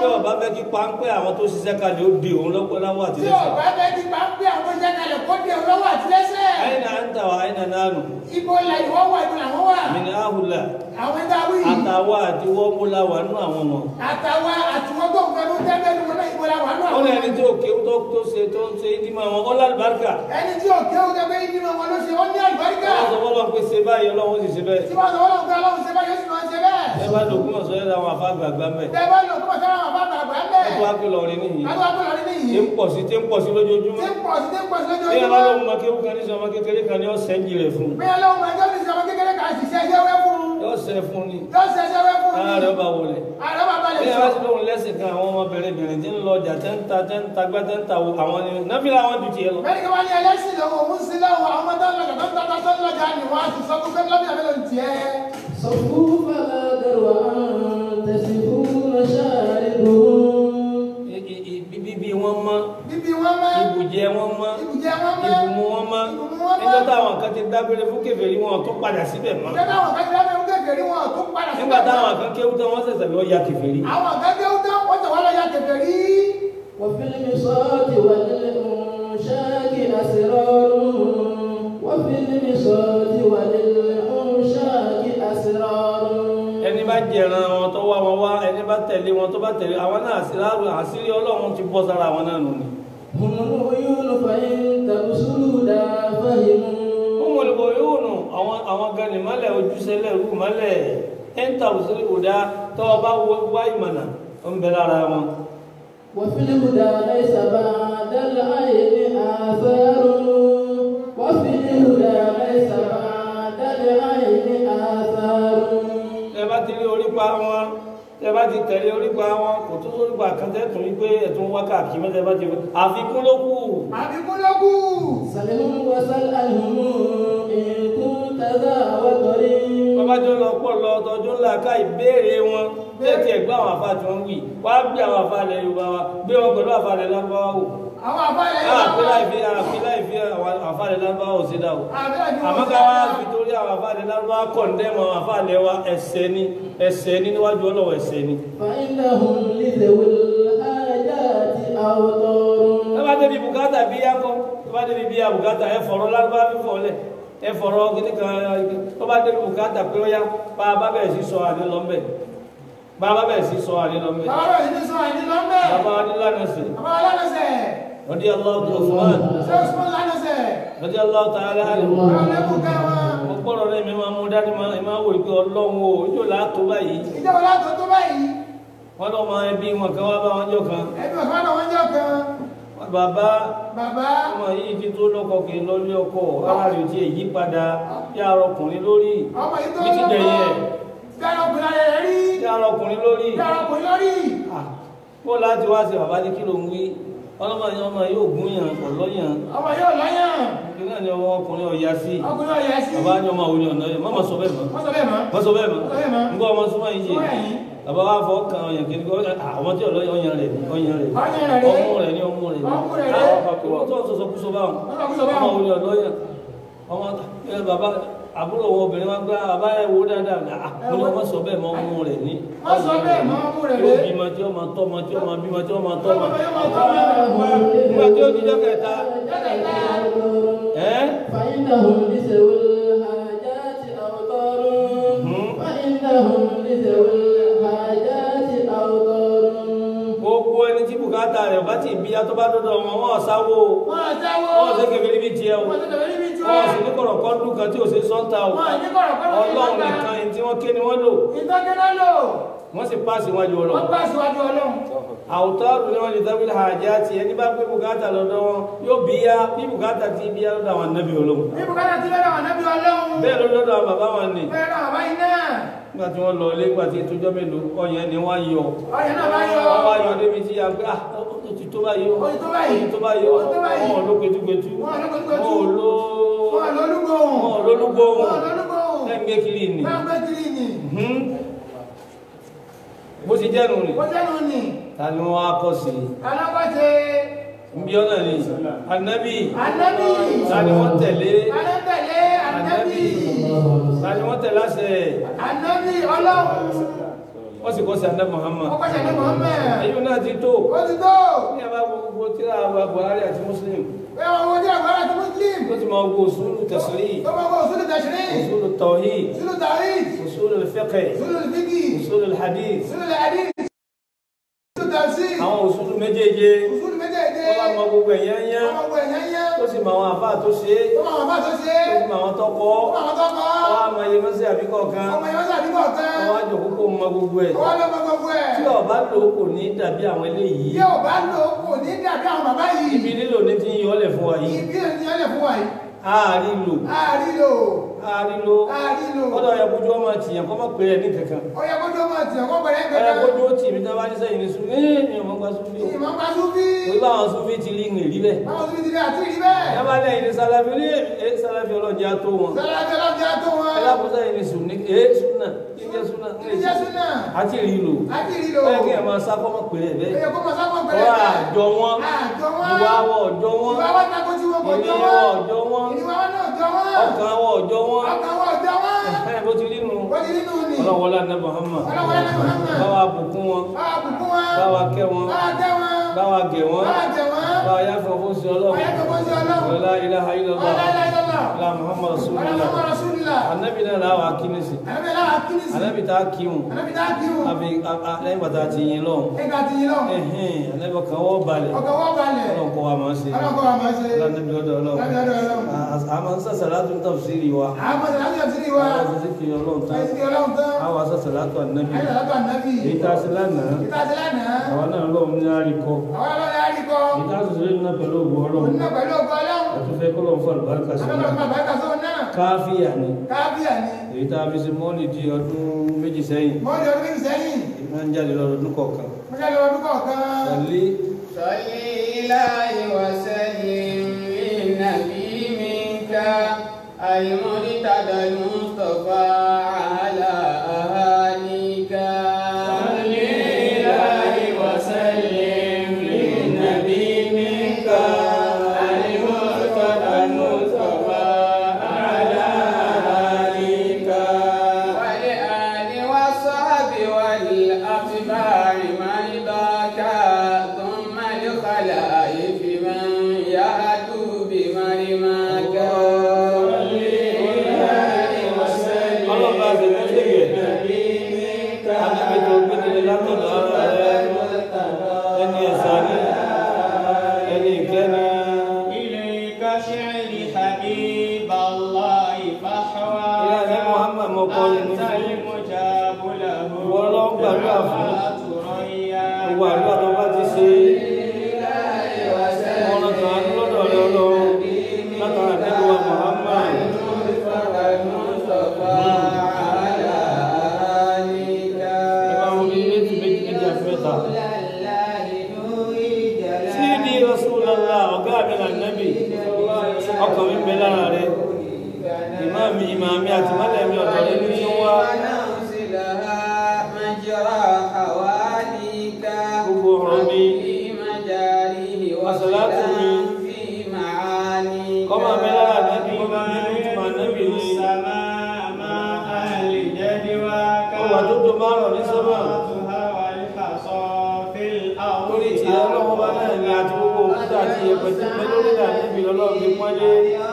tí ọba fẹ́ kí páńpẹ́ àwọn tó ṣiṣẹ́ kalẹ̀ ó di òun lọ́pọ̀ láwọ̀ àti tí lẹ́sẹ̀. ọba bẹ ti bá ń pè àwọn iṣẹ́ kalẹ̀ kó dé olówó àti lẹ́sẹ̀. àyìnà à ń tà wá àyìnà náà nù ibo la ìwọ wà ibo làwọn wà. mí ní àhùlà àwọn ẹgbẹ́ awí yìí àtàwọ̀ àti wọ́múlá wà nù àwọn ọmọ. àtàwọn àtiwọ́n tó ń fẹnu tẹ́lẹ̀ ní wọn náà ibo la wà nù ó àwọn. ní ẹni tí òkè tó tó ṣe tó ń ṣe ìdímọ̀ àwọn ọlá àlùbáríkà. ẹni tí òkè ó tẹ́ pé nínú wọn ló ṣe ó ní àlùbáríkà. wọ́n sọ fọ́lọ́ pé ṣe báyìí ọlọ́run sì ṣe bẹ́ẹ̀. tí wọ́n sọ wọ́n lọ́wọ́ pé ọlọ́run ṣe báyìí ó sì máa ń ṣe bẹ́ẹ̀. ẹ bá dògún ọ̀sọ́ yẹn làwọn afá gbàgbà mẹ́. tẹ́ bá lò kó bọ̀ sára àwọn bàbá àgbà ń bẹ̀. ẹ tó wá pé lọrin nìyí. adúlá tó lọ nínú tí yìí. ń pọ̀ sí tí ń pọ̀ sí lójoojúmọ́. tí ń pọ̀ sí tí ń pọ̀ sí bí ẹ bá lójoojúmọ́. lóun mọ kéwú kan ní sọmọ kékeré kan ní ọ̀sẹ̀ ń jìrẹ̀ fún un. bí ọlọ́run máa jọ́ ní sọmọ kékeré kan ṣiṣẹ́ ẹgbẹ́ wẹ́ fún un. yóò sẹ́ fún ni. yóò ṣe ẹgbẹ́ wẹ́ fún un. ara rẹ̀ bá wọlé. ààrẹ bàbá lè bí ẹ sọ. bá ti lóun lẹ́sìn kan àwọn ọmọbìnrin bìnrin tí ń lọ ọjà tẹ́ ń ta tẹ́ ń ta gbá tẹ́ ń ta wo àwọn ni náfìlà àwọn ju tiẹ̀ lọ. bẹ́ẹ̀ni kí wọ́n ní ẹlẹ́sìn lọ́wọ́ òun sí lọ́wọ́ àwọn ọmọ tó ń lọ́jà tó ń tata tó ń lọ́jà ni wọ́n á ti sọ fún pé lọ́bìnrin àbẹ́lẹ̀ ń tiẹ̀. صفوا فلا درو أن تسفون شاربهم I- i- i- bíbí wọn mọ́ bíbí wọn mọ́ ibùjẹ wọn mọ́ ibùjẹ wọn mọ́ ibùmú wọn mọ́ ibùmú wọn mọ́. nígbà táwọn kan ti dágbére fún kèfèrí wọn tó padà síbẹ̀ mọ́. ìjọba àwọn kan ti dábẹ́ ń kékeré wọn tó padà sí. nígbà táwọn kan kéwú tán wọ́n ṣẹ̀ṣẹ̀ lọ ya kèfèrí. àwọn kan dé ó tán wọ́n tẹ̀ wọ́n lọ ya kékeré. وفي المصاد والإنشاء أسرار وفي المصاد والإنشاء أسرار ẹni bá jẹran wọn tó wá wọn wá ẹni bá tẹ̀lé wọn tó bá tẹ̀lé àwọn náà àṣírí àṣírí ọlọ́run ti bọ́ sára àwọn náà nù ni. هم العيون فإن تبصروا لا فهموا ó mọ̀ lóko yóò nù àwọn àwọn gani mọ́lẹ̀ ojúṣẹlẹ̀ rú mọ́lẹ̀ ẹ̀ńtà òṣèlú òdá tó o bá wá ìmọ̀nà ó ń bẹ lára wọn. وفي الهدى ليس بعد العين آثار وفي الهدى ليس بعد العين آثار tẹ bá ti rí orípa wọn tẹ bá ti tẹ̀lé orípa wọn kò tó sórípa kan tẹ́tùn wípé ẹ̀tún wákàtí mẹ́tẹ́ bá ti àfikún ló kù. àbíkú ló kù. سلهم وسل عنهم إن كنت ذا وطري bàbá tó lọ pọ̀ lọ tọjú ńlá ká ìbéèrè wọn bẹ́ẹ̀ tiẹ̀ gbọ́ àwọn afá tí wọ́n wí wá gbé àwọn afá ilẹ̀ Yorùbá wa gbé wọn pẹ̀lú afá ilẹ̀ Lárúbáwá wò. àwọn àbáyé àfi láì fi àfi láì fi àwọn afá ilẹ̀ Lárúbáwá ò sí dà o. àmọ́ ká wá fi torí àwọn afá ilẹ̀ Lárúbáwá kọ̀ǹdẹ́mù àwọn afá ilẹ̀ wa ẹ̀ṣẹ̀ ni ẹ̀ṣẹ̀ ni níwájú Ọlọ́run ẹ̀ṣẹ̀ ni. فإنهم لذوي الحاجات أوطار tó bá débi bùkátà bí yá kọ́ tó bá débi bí yá bùkátà ẹ fọ̀rọ̀ Lárúbáwá fífọ̀ lẹ̀ ẹ fọ̀rọ̀ kíní kan tó bá débi bùkátà pé ó yá bá a bá bẹ̀rẹ̀ sí sọ àdé lọ́mbẹ̀ bá a bá bẹ̀rẹ̀ sí sọ àdé lọ́mbẹ̀ bàbá rẹ̀ ní sọ àìní lọ́mbẹ̀. bàbá adúlánàṣẹ bàbá alánàṣẹ. rọdí aláwọ tó Usman ṣé Usman lánàṣẹ. rọdí aláwọ tó alẹ alẹ bàbá lẹ́kùn ká wọn. mo gbọ́dọ̀ rẹ mi máa mú dání máa máa wò pé Ọlọ́run o ojú ò láàtó báyìí ìjọba látọ̀ tó báyìí. wọn lọ máa ẹbí wọn kan wá bá wọn jọ kan ẹbí ọ̀kan náà wọ́n jọ kan. bàbá bàbá ọmọ yìí ti tó lọ́kọ kì í lọlé ọkọ ara rẹ̀ ti èyí padà yá ara ọkùnrin lórí ọmọ yìí tó bí ti dẹ̀yìn ẹ̀ dára ọkùnrin rẹ̀ rí. yá ara ọkùnrin lórí dára ọkùnrin lórí. Ah, bó láti wá sí bàbá ní kí ló ń wí ọlọ́mọ yẹn ọmọ yóò gún yàn pọ̀ lọ́yàn ọmọ yóò lọ́yàn. kí náà ni ọmọ ọkùnrin ọ̀yà sí ọkùnrin ọ̀yà sí. bàbá ní ọmọ òun ni ọ̀nà yẹn má má sọ bẹ́ẹ̀ mọ́ wọ́n sọ bẹ́ẹ̀ mọ́. má sọ bẹ́ẹ̀ mọ́ Má sọ bẹ́ẹ̀ mọ́. nígbà ọmọ súnmọ́ yìí Súnmọ́ yé yìí. bàbá wa fọ kàn ọyàn kiri kọ́ ọmọ tí ọlọ́yàn ọyàn rẹ̀ ni ọyàn rẹ̀ Ọyàn rẹ̀ rẹ̀. ọmú rẹ̀ ni ọmú rẹ̀ ni Ọmú rẹ̀ rẹ̀. àwọn àpapọ̀ wọn tó ń sọsọ kúsọ báwọn Wọ́n sọ kúsọ báwọn. ọmọ òun ni ọlọ́yàn ọmọ ẹ bàbá àbúrò wọn obìnrin wa gbá bàbá ẹ wo dáadáa ní à mo ní ọmọ sọ bẹ́ẹ̀ mọ́ ọmú rẹ̀ ní Wọ́n sọ bẹ́ẹ̀ mọ́ ọmú rẹ̀ yóò rẹ̀. bímọ tí ó máa tọ́ ọmọ tí ó máa bímọ tí ó máa tọ́ ọmọ ọmọ yóò máa tọ́ ọmọ. nígbà tí ó dijọ́ kẹta ẹ́ فإنهم لذوي الحاجات أوطار فإنهم لذوي الحاجات أوطار gbogbo ẹni tí bùkátà rẹ̀ bá ti bí atọ́ bá dọ́dọ̀ wọn wọn sáwó wọ́n àtẹ́wọ́. wọn ṣe kẹfẹ́ níbi tiẹ̀ o wọ́n ti tẹ̀lé níbi tí wọn wọ́n. sì ní kọ̀rọ̀kọ́ dùn kan tí ò ṣe sọ́ńtà o wọ́n ní kọ̀rọ̀ kọ́rọ̀ ọlọ́run nìkan ẹni tí wọ́n ké ni wọ́n lò ìtọ́kẹ́ná lò. wọ́n sì páàsì wájú wọ́n ọlọ́run gbà síwájú ọlọ́run. àwùtọ́rù ni wọ́n lè dábìlì àjá ti ẹni bá gbé bùkátà lọ́dọ̀ wọn yóò bí yá bí bùkátà ti bí yá lọ́dọ̀ àwọn anábì ọlọ́run ní bùkátà tí lọ́dọ̀ àwọn nábì ọlọ́run. bẹ́ẹ̀ ló lọ́dọ̀ àwọn bàbá wọn ni bẹ́ẹ̀ náà báyìí náà. nígbà tí wọ́n lọ ilé nígbà tí ètò ọjọ́ mélòó ọyàn ni wọ́n yọ ọyàn náà bá yọ. wọ́n wá yọ débi tí a gbé ah ó ti tó báyìí ó Ó ti tó báyìí. ó ti tó báyìí ó Ó ti tó báyìí. wọn ò ló gbẹtugbẹtu Wọn ò ló gbẹtugbẹtu. wọn ò ló wọ́n lólúgbòhùn. wọn ò lólúgbòhùn wọ́n lólúgbòhùn. ẹ̀ ń gbé kiri ni bá ń gbé kiri nì. Mhm. bó ti jẹ́nu ni ó jẹ́nu nì. ta ni wọ́n á kọ́ sí i alákọ̀ọ́sẹ̀. nbí ọ̀nà ni anabi ànábì. ta ni wọ́n tẹ̀lé alátẹ̀lé ànábì. ta ni wọ́n tẹ̀lé àṣẹ ànábì ọlọ́run. wọ́n sì kọ́ sí adá Muhammad wọ́n pàṣẹ ní Muhammad èyí náà ti tó ó ti tó ní àbá gbogbo tíra àwọn Buhari àti Muslim pé àwọn ọmọdé àgbára àti Muslim tó ti máa wo usulu tasiri tó máa kọ́ òṣèlú tẹ̀sírí usulu tawhid òṣèlú tàríd usulu fiqh òṣèlú fíkì usulu hadith òṣèlú ẹ̀dí òṣèlú tẹ̀sí àwọn usulu méjèèje òṣèlú méjèèjì wọ́n bá mọ gbogbo ẹ̀yán yán ọmọ ọgbọ ẹ̀yán yẹn tó sì mọ àwọn àbá tó ṣe é tó máa wọ́n bá tó ṣe tó sì mọ àwọn tó kọ́ tó máa wọ́n tó kọ́ wọ́n á mọ iye mọ́sí àbíkọ́ kan ọmọ ìwọ́n sàdúgbò kan wọ́n á jòkó kó mọ gbogbo ẹ̀ wọ́n lọ́mọ gbogbo ẹ̀ tí ọba lò ó kò ní dàbí àwọn eléyìí bí ò bá lò ó kò ní dàbí àwọn bàbá yìí ibi lílò ní ti ń yọ ọ́lẹ̀ fún wa yìí ibi ènìyàn lè fún wa yìí ààrí lò àárí lò ààrí lò àárí lò kọ́dọ̀ ọ̀yà kójú ọmọ tìyàn kọ́ mọ̀ pé ẹ̀ ní kankan ó yẹ kó tó máa tì ọkọ pẹ̀lẹ́ ọ̀yà kankan kójú ó tì mí tán bá ní sẹ́yìn ní sùn ní ìmọ̀ gba sùn bí o ìmọ̀ bá tún bí torí báwọn sùn bí ti lé ìrìn rí bẹ́ẹ̀ báwọn tún ti rí àti rí bẹ́ẹ̀ yàrá lẹ́yìn ní sálàfí ní ẹ sálàfí ọlọ́jà tó wọn sọlá bí ọlọ́jà tó wọn ẹ lápò sẹ́yìn ní sùn ní ẹ súnà ìjẹ́ súnà ń lè ìjẹ́ súnà àti rí lò àti rí lò ẹ kí ẹ máa sá kọ́ mọ̀ pé ẹ ó bẹ́ẹ̀ yẹ kó máa sábọ̀ pẹ̀lẹ́ ọ̀rọ̀ àjọ wọn àjọ wọn ìwà wọ ọjọ́ wọn ìwà wọn tako tí wọn kò jọ ìníwọ̀ wọn ọjọ́ wọn ìwà wọn náà jọ wọn ọkàn wọ ọjọ́ wọn ọkàn wọn jọ wọn ẹ bó ti rí nu wọ́n ti nínú ni ọlọ́wọ́lá ní Muhammad ọlọ́wọ́ ẹni Muhammad báwa bùkún wọn báwa bùkún wọn báwa kẹ́ wọn báwa tẹ́ wọn báwa gẹ̀ wọn báwa tẹ̀ wọn báwa yáfọ̀ fún sí ọlọ́run ọ̀yẹ́ tó bọ́ sí ọlọ́run la ilaha illallah ọlọ́lá la Muhammad rasulullah ọlọ́mọ rasulillah anabi náà làwọn akínnísì ànábì láwa kínísì anabi tá a kí wọn ànábì tá a kí wọn àfi lẹ́yìn bàtà ti yin lọ́hùn ẹ̀ka ti yín lọ́wọ́ ẹ̀hìn anabi kan wọ́n balẹ̀ ọkọ̀ wọ́n balẹ̀ ọlọ́run kọ́ wa máa ṣe ọlọ́kọ̀ wa máa ṣe lánàbí lọ́dọ̀ ọlọ́run lábẹ́ ọ̀dọ̀ ọlọ́run àmọ́ sàṣàlátù tafsiri wa àwọn ọmọdé láti ọ̀sìn wa àwọn sàṣàlátù ọlọ́run tán ẹ̀sìn ọlọ́run tán àwọn sàṣàlátù ànábì ayé lọ́tọ̀ ànábì èyí tá a ṣe lánàá ìta ti lánàá àwọn náà lọ́wọ́ ní àríkọ́ àwọn ọlọ́run yà á rí kọ́ èyí tá a ṣe lẹ́nu náà pẹ̀lú ògùn ọlọ́run òun náà pẹ̀lú ọkọ̀ ọlọ́run àtúnfẹ́ kọ́lọ́ fún àlùbáríkà sí ọlọ́run máa bá ẹ̀ka sóun náà káfíà ni kábíyà ni èyí tá a fi ṣe mọ́ọ̀lì di ọdún méjì sẹ́yìn mọ́ọ̀lì ọdún méjì sẹ́yìn máa ń jáde lọ́dún kọ̀ọ̀kan mo jáde ọdún kọ̀ọ̀kan sàlí صل إلهي وسلم للنبي منك المرتضى المصطفى على أهاليك صل إلهي وسلم للنبي منك المرتضى المصطفى على أهاليك والآل والصحب والأتباع من ذاك ثم الخلائف من يهدو بمرماك ọlọ́ba àti ìpínlẹ̀ anábì tó gbẹ́dẹ̀ látọ̀dọ̀ ara rẹ̀ ẹni ẹ̀sà ní ẹni ìkẹ́ni إليك شعري حبيب الله فحوى ilé ẹ̀sẹ̀ Muhammad mọ̀kọ́ nínú أنت المجاب له Wọ́n lọ ń gbàdúrà fún. ثريا gbogbo àdúrà tó bá ti ṣe ọ̀nà kan lọ́dọ̀ rẹ̀ ọlọ́run látara nẹ́gbẹ̀wá Muhammad ẹ̀bá wọn ní méjì méjì méjì àti mẹ́ta sídi Rasulullah ọ̀gá mi là nẹ́bì ọkàn mi bẹ lára rẹ̀ ìmáàmì ìmáàmì àti mọ́lẹ̀mí ọ̀dọ̀ rẹ̀ ní tí ń wá gbogbo ọ̀rọ̀ mi Àsàlátù mi. kọ́mọ bẹ lára nẹ́bì nínú ìtumọ̀ nẹ́bì ni ó wà tó tó márùn ní sọ́mà lórí ti ọlọ́wọ́ bá náà ní àti gbogbo òkúta àti ẹ̀pẹ̀ tí pẹ́ lórí ìlà nẹ́bì ọlọ́run fi pọ́nlé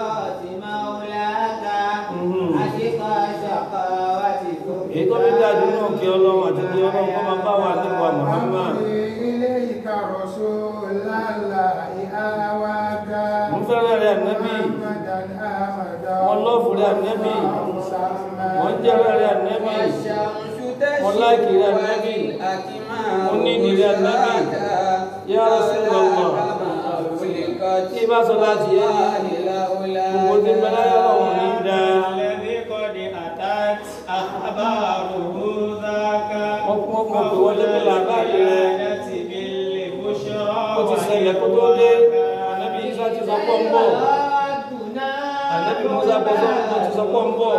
èyí tó bí dájú náà kí ọlọ́run àti kí ọlọ́run kọ́ máa bá wà nípa Muhammad ilé ìka rọ̀ṣọ́ lálá ìhàwáká mo fẹ́ràn rẹ̀ ànẹ́bì Wọ́n lọ́ọ̀fù rẹ̀ ànẹ́bì. wọ́n jẹ́rẹ̀ rẹ̀ ànẹ́bì Wọ́n láìkì rẹ̀ ànẹ́bì. Mo ní ìdí rẹ̀ ànẹ́bì. Ya Rasulullah. tí bá sọ láti yé ní gbogbo tí bẹ láyé ọlọ́run ní dáa wọ́n pọ́n pọ́n pé wọ́n lébí làbáyé rẹ̀ ó ti ṣẹlẹ̀ kó tó dé ànẹ́bì Isa ti sọ pọ́ ń bọ̀ ànẹ́bì Musa bọ́ sọ pé ti sọ pọ́ ń bọ̀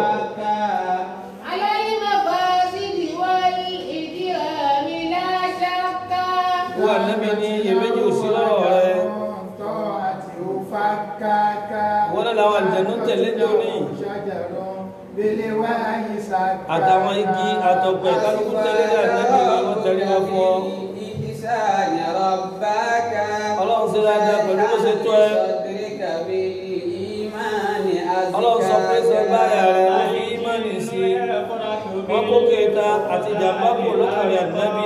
wọ́n ànẹ́bì ní iyèméjì ò sí lọ́rọ̀ rẹ̀ wọ́n náà làwọn àlùjànnú tẹ̀lé ní òní àtàwọn igi àtọ̀pẹ̀ kálukú tẹ́lẹ̀ dà nẹ́bí wọn tẹ̀lé wọn fún ọ. إحسان ربك ọlọ́run ṣe dáadáa pẹ̀lú bó ṣe tó ẹ. صدرك بالإيمان ọlọ́run sọ pé sọ báyà rẹ̀ wọ́n fi ímánì sí i. wọ́n kó kéta àti ìjàmbá kò lókàrí ànábì.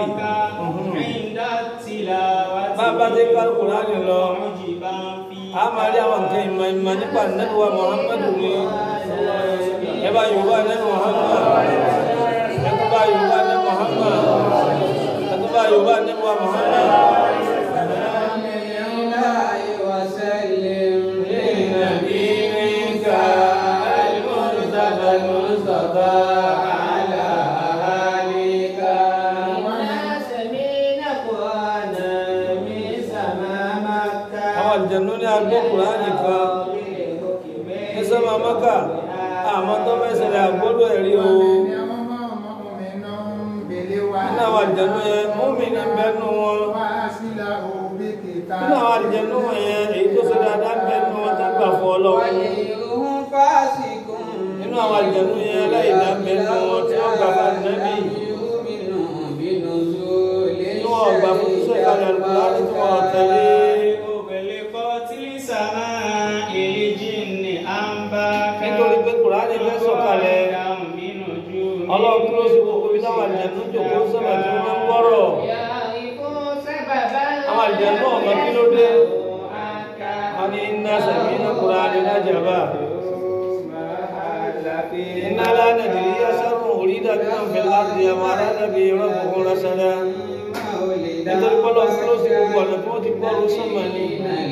bàbá dé kálukú láti lọ. a máa rí àwọn nǹkan ìmọ̀ ìmọ̀ nípa ànábì wa muhammadu ni. ẹ bá yorùbá ní muhammad. ẹ tó bá yorùbá ní muhammad. ẹ tó bá yorùbá ní muhammad. لنبيك المرتضى المصطفى على أهاليك àwọn àlùjànnú ní agbó kùránì kan ní sọ́mà mọ́kà àmọ́ tó fẹ́ ṣẹlẹ̀ àgbọ́dọ̀ ẹ̀rí o nínú àwọn àlùjànnú yẹn múmi ní bẹ́nu wọn nínú àwọn àlùjànnú yẹn èyí tó ṣe dáadáa bẹ́nu wọn tó gbà fún ọlọ́run nínú àwọn àlùjànnú yẹn láìdá bẹ́nu wọn tí wọ́n gbà fún ànábì tí wọ́n gbà fún iṣẹ́ ìkàlẹ̀ àlùkùránì tí wọ́n tẹ̀lé nítorí pé kùránì fẹ́ sọ̀kalẹ̀ ọlọ́run kúrò sí gbogbo ibi táwọn àlùjànnú jòkó sọ́mà tí wọ́n máa ń gbọ́rọ̀ àwọn àlùjànnú ọ̀mọ kí ló dé wọ́n ní iná sẹ̀mí iná kùránì lájàbá iná lánàdìrí yásárùn orí dàbí náà fi láti àwọn aládàbí rọ́bùkún rásádá nítorí pọ́lọ́ kúrò sí gbogbo ọ̀nà tí wọ́n ti gbọ́rọ̀ sọ́mà ní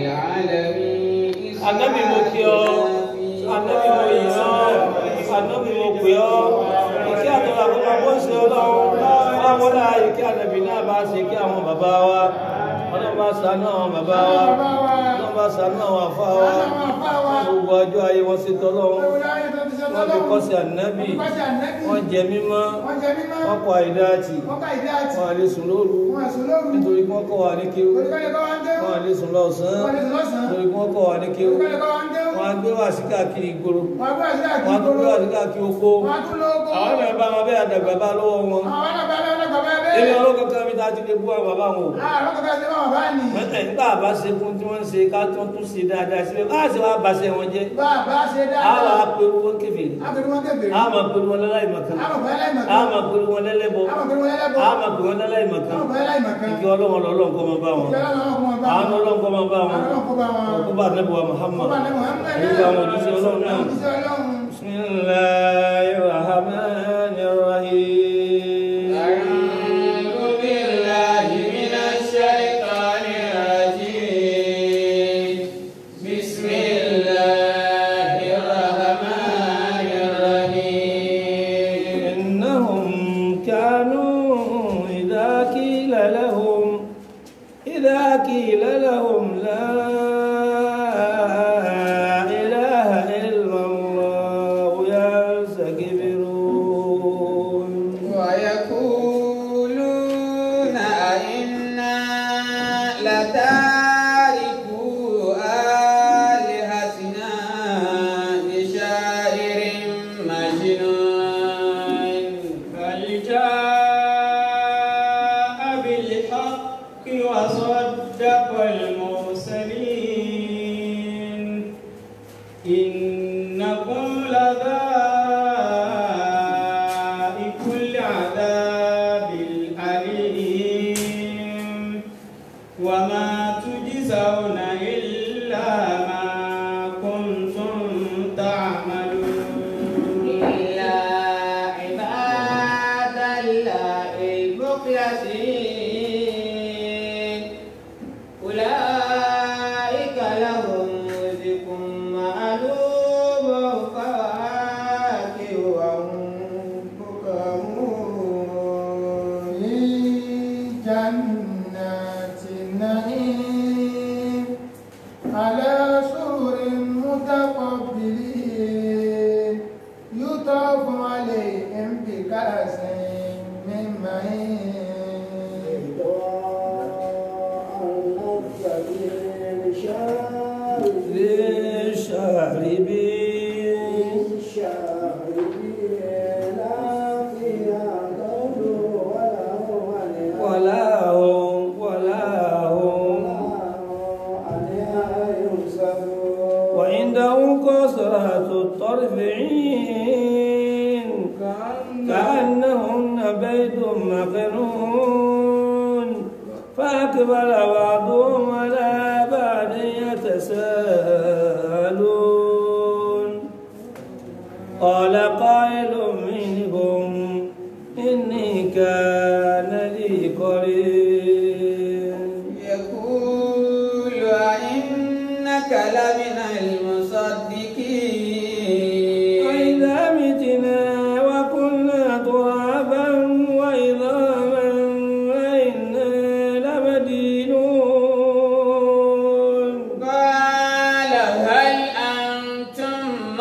Ànábì mo kí ọ Ànábì mo yìn ọ́ Ànábì mo pè ọ́ ìkí àtọ́lá fún wa bó ṣe ọlọ́run wọ́n wọ́n láà ìkí ànábì náà bá ṣe kí àwọn bàbá wa ọlọ́run bá ṣàánú àwọn bàbá wa ọlọ́run bá ṣàánú àwọn àfá wa gbogbo ọjọ́ ayé wọn ṣe tọ́lọ́run wọ́n fi kọ́ sí ànábì wọ́n jẹ mímọ́ wọ́n kọ àìdáàtì wọ́n àlè sùn lóru nítorí kí wọ́n kọ́ wa ní kéwú wọ́n àlè sùn lọ́sàn-án nítorí kí wọ́n kọ́ wa ní kéwú wọ́n á gbé wá sí káàkiri ìgboro wọ́n á tún gbé wá sí káàkiri oko àwọn ẹ̀rọ bá wọn bẹ́ẹ̀ àdàgbà bá lọ́wọ́ wọn ilé ọlọ́kọ̀ kan mi ta ti lè bú àwọn bàbá wọn o mẹ́tẹ̀ nígbà bá ṣe fún tí wọ́n ń ṣe ká tún tún ṣe dáadáa síbẹ̀ bá ṣe wá baṣẹ́ wọn jẹ́ àwọn apẹ̀rù wọn kèfèrí àwọn apẹ̀rù wọn lẹ́láì mọ̀kan àwọn apẹ̀rù wọn lẹ́lẹ́bọ àwọn apẹ̀rù wọn lẹ́láì mọ̀kan ìkí ọlọ́wọ́n lọ́lọ́ nǹkan máa bá wọn àwọn ọlọ́wọ́n nǹkan máa bá wọn ọkọ̀ bá nẹ́bùwà Muhammad nígbà àwọn òjíṣẹ́ ọlọ́run náà bismillahir rahmanir rahim أعوذ بالله من الشيطان الرجيم بسم الله الرحمن الرحيم إنهم كانوا إذا قيل لهم إذا قيل لهم لا إله إلا الله يستكبرون ويقولون أئنا لتاركو آلهتنا لشاعر مجنون بل جاء بالحق وصدق المرسلين إنكم لذائق العذاب الأليم وما تجزون إلا ما كنتم تعملون إلا عباد الله المخلصين أولئك لهم رزق معلوم فواكه وهم مكرمون جنات النعيم على سور متقبلين يطاف عليهم بكأس من معين للشاربين وعنده قاصرات الطرف عين كأنهن بيت مكنون فأقبل بعضهم على بعض يتساءلون قال قائل منهم إني كان لي قرين يقول أئنك لمن المصدقين وإذا متنا وكنا ترابا وعظاما وإنا لمدينون قال هل أنتم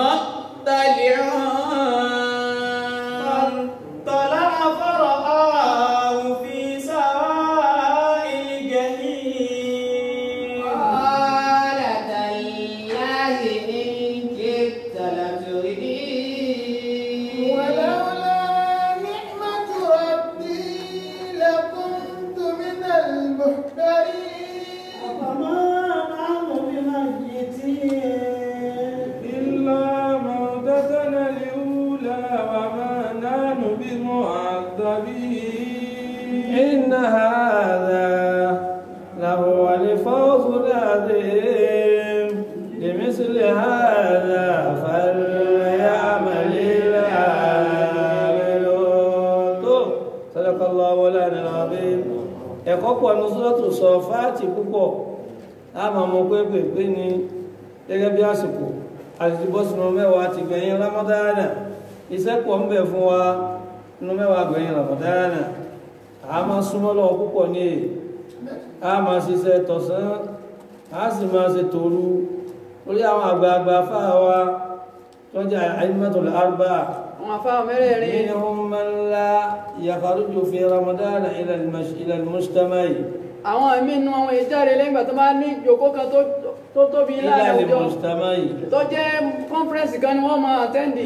مطلعون طلع فرآه في سواء الجحيم قال تالله إن كدت لتردين ولولا نعمة ربي لكنت من المحترين وما نحن بميتين إلا موتتنا الأولى وما نحن بمعذبين إن هذا لهو الفوز العظيم لمثل هذا فليعمل العاملون تو، صدق الله مولانا العظيم ẹ̀kọ́ pọ̀ ní sọ́tò sọ fáàtì púpọ̀ a máa mọ pé pèpè ni gẹ́gẹ́ bí àsìkò àti bọ́ sínú mẹ́wàá ti gbẹ̀yìn ramadana iṣẹ́ pọ̀ ń bẹ̀ fún wa nínú mẹ́wàá gbẹ̀yìn ramadana a máa súnmọ́ lọ́wọ́ púpọ̀ ní èyí a máa ṣiṣẹ́ tọ̀sán a sì máa ṣe tòru lórí àwọn àgbààgbà fáà wa tó jẹ́ àìmọ́tòlá arba'a àwọn afáwọn mẹ́rẹ̀ẹ̀rin منهم من لا يخرج في رمضان إلى المش... إلى المجتمع àwọn ẹ̀mí inú àwọn ìjáde lẹ́yìn ìgbà tó bá ní ìjòkó kan tó- tó tóbi إلى láàrin àwùjọ المجتمع tó jẹ́ conference kan ni wọ́n máa àtẹ́ndì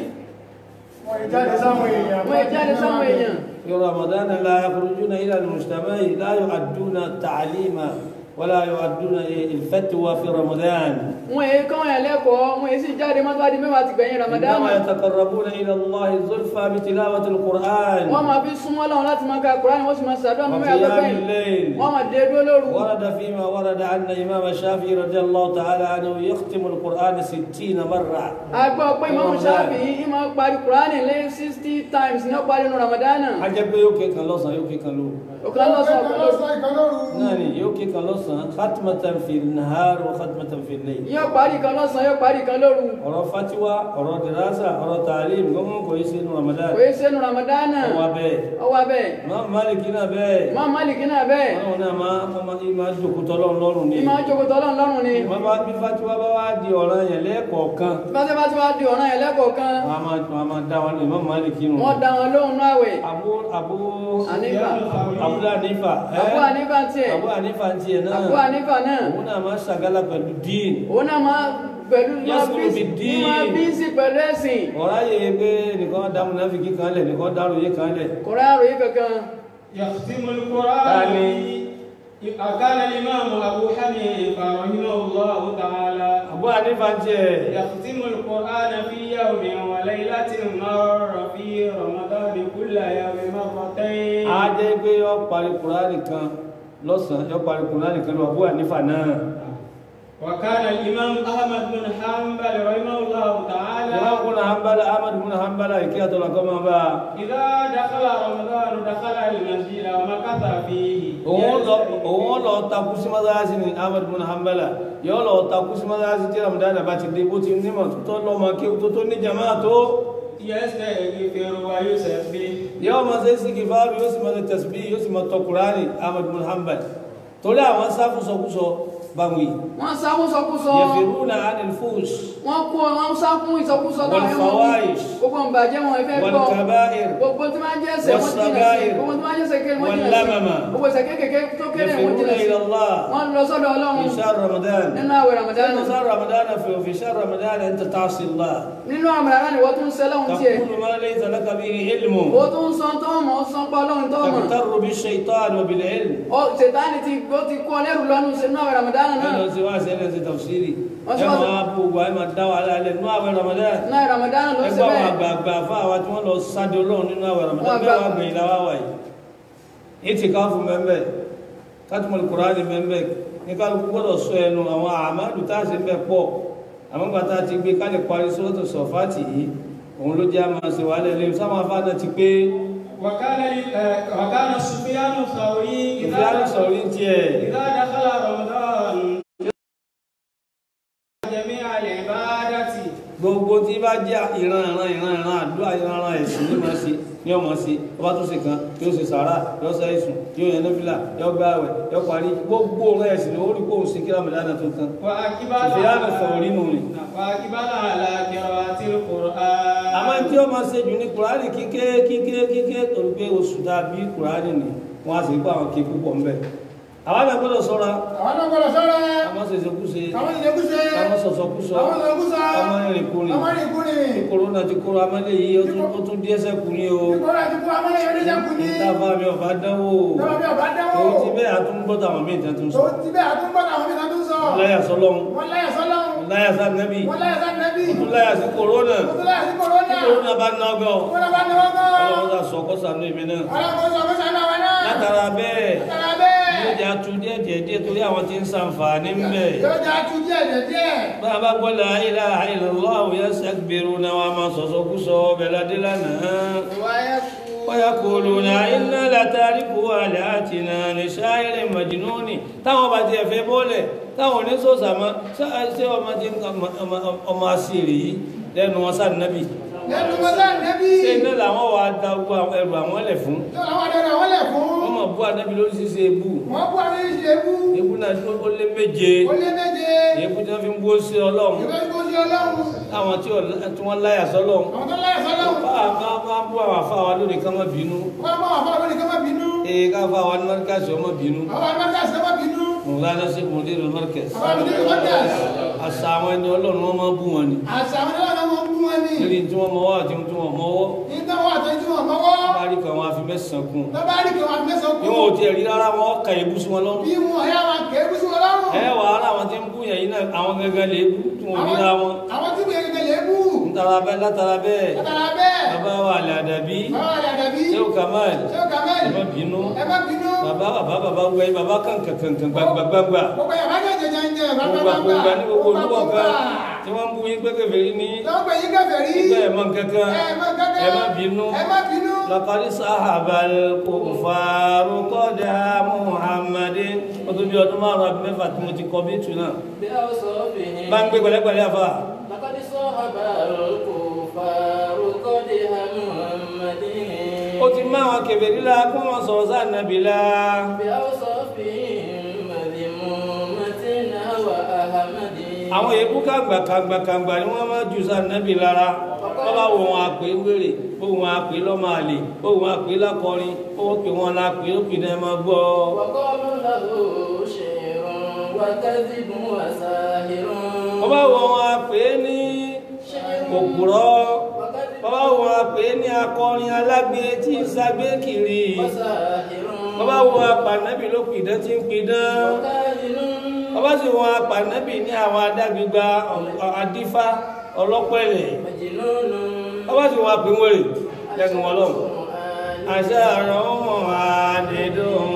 wọ́n ìjáde sáwọn èèyàn wọ́n ìjáde sáwọn èèyàn في رمضان لا يخرجون إلى المجتمع لا يؤدون التعليم ولا يؤدون الفتوى في رمضان wọ́n èyí kọ́ wọn lẹ́kọ̀ọ́ wọ́n èyí sì jáde mọ́tò àdí mẹ́wàá ti gbẹ̀yìn Ramadan إنما يتقربون إلى الله زلفى بتلاوة القرآن wọ́n máa fi súnmọ́ Ọlọ́run láti máa ka Kùránì wọ́n sì máa ṣàdúrà mọ́ mẹ́wàá tó وقيام gbẹ̀yìn الليل wọ́n máa dé dúró lóru ورد فيما ورد أن الإمام الشافعي رضي الله تعالى عنه يختم القرآن ستين مرة a gbọ́ pé Imam Shafi yìí máa parí Kùránì lé sixty times ní ọ̀parí nínú Ramadan a jẹ́ pé yóò ké kan lọ́sàn yóò ké kan lóru òkan lọ́sàn ọ̀kan lóru lọ́sàn ìkan lóru náà ni yóò ké kan lọ́sàn khatmatan fi nahar wa khatmatan fi layl yóò parí kan lọ́sàn yóò parí kan lóru ọ̀rọ̀ fatiwa ọ̀rọ̀ dirasa ọ̀rọ̀ taalim gbọ́n kò yí sínú ramadan kò yí sẹ́nu Ramadan ọwọ́ abẹ́ ọwọ́ abẹ́ máa maliki náà bẹ́ẹ̀ Imam Malik náà bẹ́ẹ̀ wọn náà máa ọmọ ìmá jòkútọ́ lọ́run lọ́rùn ni ìmọ̀ jókòó tọ́lọ́run lọ́rùn ni wọ́n bá bí fatiwa bá wá di ọ̀ràn yẹn lẹ́ẹ̀kọ̀ọ̀kan báṣẹ́ bá ti wá di ọ̀ràn yẹn lẹ́kọ̀ọ̀kan wọn a máa wọn a máa dá wọn lè má maliki nù. wọ́n dá wọn lóhùn náà wẹ̀ abu abu Hanifa. abu hanifa ẹ́? Abu Hanifa tiẹ̀ abu hanifa tiẹ̀ náà Abu Hanifa náà òun náà máa ṣàgálà pẹ̀lú dín òun náà máa pẹ̀lú máa Yasulu bísí bid-din. máa bísí pẹ̀lú ẹ̀sìn ọ̀rá yẹ pé nìkan dá múnáfíkì kan lẹ̀ nìkan dárò yé kan lẹ̀ kò rẹ́ àròyé kankan يختم القرآن آمين. كان الإمام أبو حنيفة رحمه الله تعالى abu hanifa tiẹ̀ يختم القرآن في يوم وليلة مر في رمضان كل يوم مرتين á jẹ́ pé yọ parí kùránì kan lọ́sàn-án yọ parí kùránì kan lọ abu hanifa náà وكان الإمام أحمد بن حنبل رحمه الله تعالى ìwọ́n kún hanbala ahmad bin hanbala ìkí àtọ́lá kọ́ máa bá a إذا دخل رمضان دخل المسجد ومكث فيه òun lọ òun lọ takú sí mọ́sáàsì ní ahmad bin hanbala yọ lọ takú sí mọ́sáàsì tí ramadan bá ti dé bó ti nímọ̀ tó tọ́ lọ́mọ kí tó tó ní jama tó يستغفر ويسبح yọ ma ṣe sí kìfàárù yóò sì ma ṣe tẹ̀sibí yóò sì ma tọ kùránì ahmad bin hanbal torí àwọn sáfùsọkúsọ báwọn yìí wọ́n sá fún sọkúsọ yẹfìrúnà anil fúùs wọ́n kó wọ́n sá fún ìsọkúsọ náà Wal fawahish. gbogbo ń bàjẹ́ wọn ìfẹ́ wal gbọ́ kaba'ir gbogbo tí máa ń jẹ́ ẹsẹ̀ wọ́n jìnà sí Was-sagair. gbogbo tí máa ń jẹ́ ẹsẹ̀ kéré wọ́n Wal jìnà sí lamama. gbogbo ẹsẹ̀ kéékèèké tó kéré wọ́n yẹfìrúnà jìnà sí ila Allah wọ́n lọ sọ́dọ̀ في ọlọ́run شهر رمضان nínú àwẹ̀ Ramadan في شهر رمضان في في شهر رمضان انت تعصي الله nínú Ramadan ni wọ́n tún ń sẹ́lọ́hún tiẹ̀ تقول ما ليس لك به علم ó tún ń sọ tó mọ̀ ó sọ pé ọlọ́run tó mọ̀ تغتر بالشيطان وبالعلم ó ṣètánì ti ó ti kọ́ lẹ́rù lọ́nu sínú àwẹ̀ Ramadan náà انا سواء سنه تفسيري Wọ́n ẹ sọ- máa bú gbogbo ẹ máa dá wa lálẹ́ nínú àwẹ̀ Ramadan náà Ramadan ló ẹ ṣe gbọ́ àwọn bẹ́ẹ̀ àgbààgbà fún àwa tí wọ́n lọ sáde ọlọ́run nínú àwẹ̀ Ramadan Wọ́n mẹ́wàá àgbà- gbẹ̀yìn láwá wà yìí ètì káfù mẹ́mbẹ́ kátùmọ̀lì kùránì mẹ́mbẹ́ ní kálukú gbọ́dọ̀ sọ ẹnu àwọn àmàlù tá a ṣe bẹ́ẹ̀ pọ̀ àwọn gbàtà ti gbé kálí parí sọ́tò sọ̀fàtì yìí òun ló jẹ́ àmà ṣe wà lẹ́lẹ́ sáwọn afáàná ti pé وكان آه، وكان سفيان الثوري ìfìlànà sọ̀rọ̀ ní tiẹ̀ إذا دخل رمضان جميع العبادة gbogbo tí bá jẹ́ ìran ìran ìran ìran àdúrà ìran ìran ẹ̀sìn ní máa ṣe ní ọmọ ṣe ọba tó ṣe kan yóò ṣe sàárà yóò ṣe ìsùn yóò yẹn nọ́fìlà yóò gba àwẹ̀ yóò parí gbogbo ọ̀rọ̀ ẹ̀sìn ní orí kóhùn sí kílámù dáná tó tán وأقبل ìfìlànà sọ̀rọ̀ nínú rẹ̀ وأقبل على قراءة القرآن àmọ́ tí ó máa ṣe jù ní kùránì kíké kíké kíké torí pé oṣù dàbí kùránì ni wọ́n á sì gbọ́ àwọn kí púpọ̀ ń bẹ̀ àwọn àgbà gbọ́dọ̀ sọ́ra àwọn náà gbọ́dọ̀ sọ́ra àmọ́ ṣèṣekúṣe àwọn ìṣekúṣe àmọ́ sọ̀sọ̀kúsọ àwọn ìṣekúṣe àmọ́ ìrìnkúrìn àwọn ìrìnkúrìn kòrónà ti kóró amẹ́lẹ̀ yìí ó tún- ó tún díẹ̀ sẹ́kù ní o ìkọ́ra ti kú amọ́lẹ̀ yóò níṣẹ́ kú ní ìtafà mi ọ̀bá dánwò tọ́wọ́ bí ọba dáwọ́ ó ti bẹ́ẹ̀ àtúngbọ́ta àwọn míì tẹ́tún tó sọ ti bẹ́ẹ̀ àtúngbọ́n àwọn mìíràn tó ń sọ láyà sọlọ́run wọ́n láyà sọ́lọ́run láyà sànẹ́bì wọ́n láyà sáà nẹ́bí tún láyà sí kòrónà wọ́n tún láyà sí kòrónà kòrónà bá ná ọgọ́ wọ́n lọ bá ní wọ́n gan ọlọ́run sà sọ kọ́ sànú èmi náà ọlọ́run sọ fún sànú àwọn náà látara bẹ́ẹ̀ látara bẹ́ẹ̀ yóò jẹ́ atu díẹ̀ díẹ̀ díẹ̀ torí àwọn tí ń sàǹfààní ń bẹ̀ yóò jẹ́ atu díẹ̀ díẹ̀ díẹ̀ bá a bá gbọ́ la ilaha illallah yastakbiruna wa máa sọ̀sọ́ kú sọ ọbẹ̀ ládé lánàá ويقولون إنا لتاركو آلهتنا لشاعر مجنون táwọn bá tiẹ̀ fẹ́ bọ́lẹ̀ táwọn oníṣòṣà mọ́ ṣé ọmọ tí ọmọ àṣírí yìí lẹ́nu wọn sáà nábì lẹ́nu wọn sáà nẹ́bí ṣé iná làwọn wà á da gbogbo ẹrù àwọn lẹ̀ fún tó àwọn àdéhùn àwọn lẹ̀ fún wọ́n mọ̀ bú ànábì lórí ṣíṣe ebú wọ́n bú àwọn ìṣe ebú ebú náà ó lé méje ó lé méje ebú tí wọ́n fi ń bú sí ọlọ́run ìwé ìbò sí ọlọ́run táwọn tí ò- tí wọ́n láyà sọ́lọ́run àwọn tó láyà sọ́lọ́run bá a bá bá bú àwọn afáwa lónìí ká má bínú wọ́n bá wà fún àwọn ènìyàn má bínú ee ká fáwa ní mọ́ríkàsì ọmọ bínú àwọn àgbàdo àṣẹ má bínú mọ̀lánà sí mọ̀dérò mọ́ríkàsì àwọn àgbàdo ìwọ́dà àṣà àwọn ẹni ọlọ́run wọn máa bú wọn ni àṣà àwọn ènìyàn máa ń bú wọn ní lórí tí wọ́n mọ́wọ́ àti tí wọ́n mọ́wọ́ nígbà wọn àtẹ̀jú wọn mọ́wọ́ bá rí kan wọn àfi mẹ́sàn-án kún lọ́ba rí kí wọn mẹ́sàn bí kú wọn ò tiẹ̀ rí rárá wọn kà ebú sí wọn lọ́rùn bí wọn ẹ̀yà wọn kẹ́ bú sí wọn lọ́rùn ẹ wà á láwọn tí ń bú yẹn yìí náà àwọn gangan lè bú tí wọn ò ríra wọn àwọn tí wọn gẹ́gẹ́ lè bú ntara bẹ́ẹ̀ látara bẹ́ẹ̀ látara bẹ́ẹ̀ bàbá wa àlẹ́ àdàbí báwa rẹ̀ dàbí sẹ́wọ́ kamal ṣé ó kà ẹ má mẹ́rin bínú ẹ má bínú bàbá bàbá bàbá wẹ̀ bàbá kankan kankan gbangba gbangba gbogbo yàrá bá jẹjẹ jẹ jẹ gbogbo àgbogbo ní gbogbo olúwọ̀ kan tí wọ́n ń bú yín pẹ́kẹ́ ní lọ́wọ́ pé yín kẹfẹ́ rí ibẹ̀ ẹ̀ mọ́ kankan ẹ má kankan ẹ má bínú. ẹ má bínú لقد صاحب الكفار قدى محمد ó tó bí ọdún márùn-ún àbí mẹ́fà tí mo ti kọ bí tù náà بأوصافهم bá ń gbé pẹ̀lẹ́pẹ̀lẹ́ àfà لقد صاحب الكفار قدح محمد ó ti má àwọn kèfèrí la kó wọn sọ̀rọ̀ sáà nàbì la بأوصافهم مذمومة هوى أحمد àwọn èébú kàgbà kàgbà kàgbà ni wọ́n máa jù sáà nàbì lára wọ́n bá wọ wọn àpè wèrè ó wọn àpè lọ́mọ àlè ó wọn àpè lákọrin ó wọ́n pè wọn lápè ó pè náà máa gbọ́ وقالوا له شعر وكذب وساهر wọ́n bá wọ wọn àpè ní òpùrọ́ wọ́n bá wọ wọn àpè ní akọrin alágbe tí ń sagbé kiri وساهر wọ́n bá wọ apànábì ló pìdán tí ń pidán وكاهن wọ́n bá sì wọ apànábì ní àwọn adágbégbá adífá ọlọ́pẹ̀lẹ̀ مجنون wọ́n bá sì wọ apẹ̀wẹ̀rẹ̀ lẹ́nu wọn lọ́wọ́ القرآن àṣà àrùn ọmọ àdédùn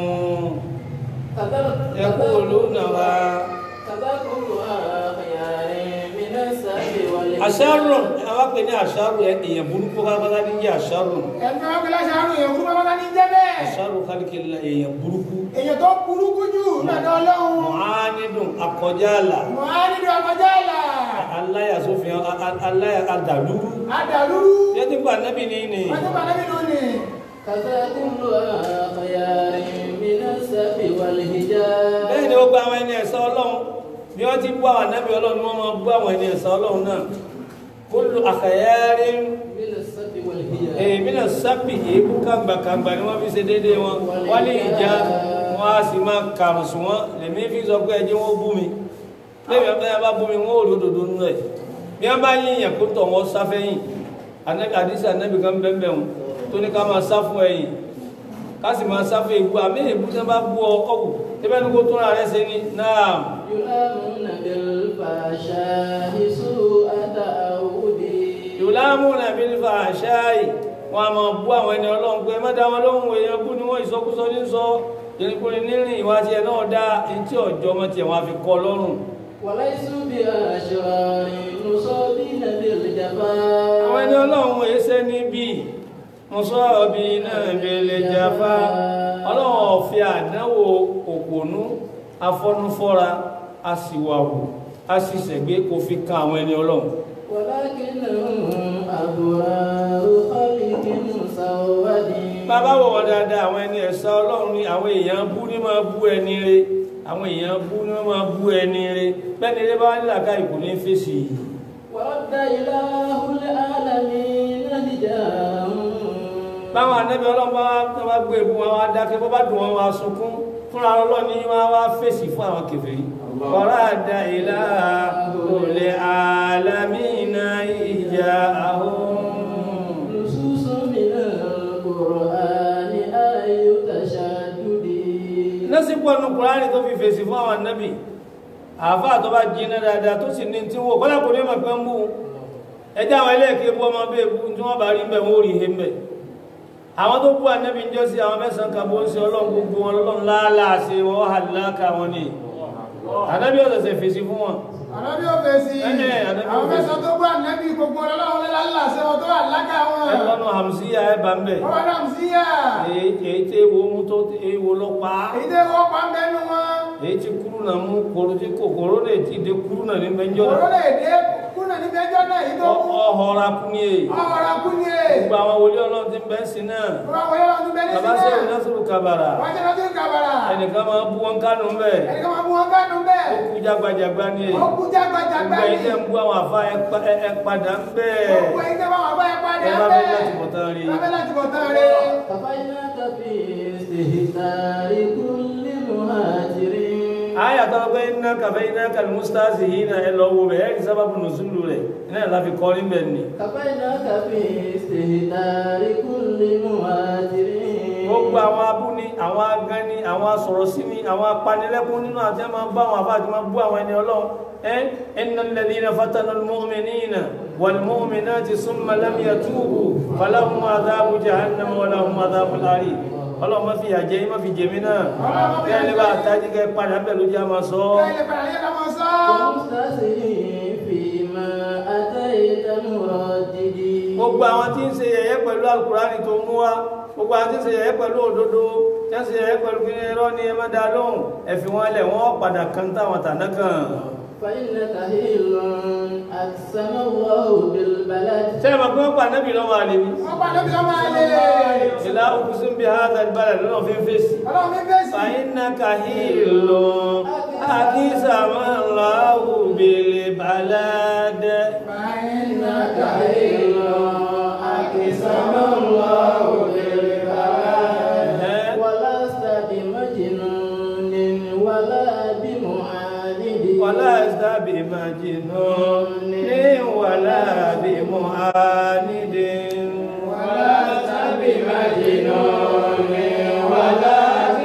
ẹkú olóònàwà àṣàrùn àwọn pè ní àṣàrùn èèyàn burúkú pátápátá ní jẹ́ àṣàrùn ẹni wọn gbé láṣà àrùn èèyàn burúkú bàbá ní jẹ́ bẹ́ẹ̀ àṣàrùn kálíkìlá èèyàn burúkú èèyàn tó burúkú jù lọ́dọ̀ ọlọ́run mọ̀ánidùn akọjá àlà mọ̀ á nílò ọmọdé àlà aláyàsófin aláyà adàlúrú adàlúrú yẹ́tí pa nábì ní ní wọ́n tó bá lẹ́bí nù ní bẹ́ẹ̀ ni ó gba àwọn ẹni ẹ̀sọ́ ọlọ́run bí wọ́n ti bú àwọn nábì ọlọ́run ni wọ́n máa bú àwọn ẹni ẹ̀sọ́ ọlọ́run náà kúlù àkàyárí èmi náà sábì èébú kàgbàkàgbà ni wọ́n fi ṣe déédéé wọn wọ́n lè já wọ́n á sì máa kàrùn sùn wọ́n lèmi fi sọ pé ẹjẹ́ wọn bú mi lẹ́yìn ọ̀pẹ́ yẹn bá bú mi wọ́n ò rí òdòdó nínú ẹ̀ bí wọ́n bá yíyan kó tọ̀ wọ́n sáfẹ́yìn àdísà anábì kan bẹ́ẹ̀ bẹ́ẹ̀ wọn tó ní ká máa sá fún ẹ̀yìn ká sì máa sá fún ègbú àmì ègbú tí wọ́n bá bú ọ ọ̀wù tẹ́fẹ́ ní kó tó ra rẹ̀ ṣe ní náà بالفحشاء سوء تعودي ìwòlámùnà bí nípa àṣáì wọn a máa bú àwọn ẹni ọlọ́run pé má dá wọn lóhùn èèyàn bú ni wọ́n ìsọkúsọ ní sọ ìrìnkúrin nírìn ìwà tiẹ̀ náà dá etí ọjọ́ ọmọ tiẹ̀ wọn a fi kọ́ lọ́rùn وليسوا بأشرار مصابين بالجفاء àwọn ẹni ọlọ́run èsẹ́ níbí mọ́sọ́ọ̀bí náà bèèrè jàfá ọlọ́run ọ̀fẹ́ àdánwò òpònú afọ́núfọ́ra aṣìwàwò aṣìṣẹ̀gbé kò fi kan àwọn ẹni ọlọ́run ولكنهم أبرار خلق مسود bàbá wọ̀ wọ́n dáadáa àwọn ẹni ẹ̀sà ọlọ́run ni àwọn èèyàn bú ní máa bú ẹni rẹ àwọn èèyàn bú ní máa bú ẹni rẹ bẹ́ẹ̀ni rẹ bá wà nílàkà ìkò ní fèsì yìí ورد إله العالمين هداهم báwọn anábì ọlọ́run bá wá tó bá gbé ebu wọn wá dákẹ́ bó bá dùn wọn wá sunkún fúnra ọlọ́run ní wọn wá fèsì fún àwọn kèfèrí kọ́ra àdá ìlà olè àlámìnà ìjà àwọn. نصوص من القرآن آي تشدد lásìkò ọ̀nù kùránì tó fi fèsì fún àwọn anábì àáfà tó bá jiná dáadáa tó sì ní tí wò kọ́lá kò ní mọ̀ pé ń bú ẹjẹ́ àwọn ẹlẹ́ẹ̀kẹ́ bú ọmọ bẹ́ẹ̀ bú tí wọ́n bá rí mbẹ̀ wọ́n rí he mbẹ̀ àwọn tó bú anábì ń jọ́sí àwọn mẹ́sàn-án kan bó ń ṣe ọlọ́run gbogbo wọn lọ́lọ́run láàlàá ṣe wọ́n hà láàkà wọn ni anábì ọ̀sẹ̀sẹ̀ fèsì fún wọn Ànábì ò fèsì. Ẹ̀, ànábì ò Àwọn fèsì. mẹ́sàn-án tó gbọ́ ànábì gbogbo ọlọ́run lé lálàsẹ́ wọn tó wà lága wọn. ẹlọ́nà hàmsíyà ẹ̀ bá ń bẹ̀ Wọ́n wá náà sí yà. èyí èyí tí ewo mú tó ewo lọ pa á Èyí tẹ́ wọ́n pa ń bẹ́nu wọn. èyí tí kúrú náà mú kòrò tí kòkòrò lè ti dé kúrú náà ní bẹ́ńjọ́ Òró náà lè dé kúnà níbi ẹjọ́ náà èyí tó mú. ọ̀họ́ra kú ní èyí Ọ̀rọ̀ kú ni è. gbogbo àwọn wòlíì ọlọ́run ti ń bẹ́ sí náà Wọ́n wọ́n yẹ́ wọn tún bẹ́ẹ̀ ní bàbá sílẹ̀. sẹ́yìn násìrò kabara Wọ́n jẹ́ lọ́dún kàbàrà. ẹnìkan máa bú wọn kánú bẹ́ẹ̀ Ẹnìkan máa mú wọn kánú bẹ́ẹ̀. ó kú jágbajàgba ní èyí Ó kú jágbajàgbá gbogbo ni. ẹ̀yin tẹ́ ń bú àwọn àfa ẹ pa- ẹ- ẹ padà ń bẹ́ẹ̀ Gbogbo ẹ̀yin tẹ́ bá wà bá ẹ padà ẹ bá bẹ́ẹ̀. fẹ́ láti bọ̀ tán rí Bá fẹ́ láti bọ̀ tán rí. كفيناك في استهتار كل مهاجر aya tó pé iná kàfẹ́ iná kàlùmùsítàsì yìí náà ẹ lọ wo bẹ̀ ẹ́ kì sábàbù nùsùlù rẹ̀ iná ẹ̀ láfi kọ́ níbẹ̀ ni كفيناك في استهتار كل مهاجر gbogbo àwọn abúni àwọn agani àwọn asọ̀rọ̀ sí ni àwọn apanilẹ́kún nínú àti ẹ̀ máa bá àwọn àbá àti máa bú àwọn ẹni ọlọ́run ẹ́ iná lẹ́dí iná fatana mọ́mìnínà wàlmọ́mìnà ti súnmọ́ lámìyà túbù faláhùn adáàbù jahannam wàláhùn adáàbù lárí ọlọ́run má fi àjẹ́ má fi jèmí náà kí ẹ lè bá àtàjì kẹ padà bẹ̀ ló jẹ́ àmà sọ Bẹ́ẹ̀ lè padà yẹ́ ká máa sọ. ومستسير فيما أتيت مردد gbogbo àwọn tí ń ṣe yẹ̀yẹ́ pẹ̀lú alukurani tó mú wa gbogbo àwọn tí ń ṣe yẹ̀yẹ́ pẹ̀lú òdodo tí ń ṣe yẹ̀yẹ́ pẹ̀lú kí ni irọ́ ni ẹ má dá lóhùn ẹ fi wọn lẹ̀ wọ́n padà kan táwọn tàná kan. فإنك هيل أقسم الله بالبلد ṣé ẹ mọ̀ pé wọ́n pa anábì lọ́wọ́ àlè ni. Wọ́n pa lóbi ọmọ àlè. ìlà òkúsùn bíi hàtà ìbàdàn lọ́nà fi ń fèsì. Ọlọ́run mi fèsì. fàyínà kàhílò àkísàmọ́láhù bèlè bàládẹ́. فإنك هيل أقسم الله بالبلد ولست بمجنون ولا بمعاند wàlá ìsàbí màjìnà ní wàlá bí mọ̀hánidé. ولست بمجنون ولا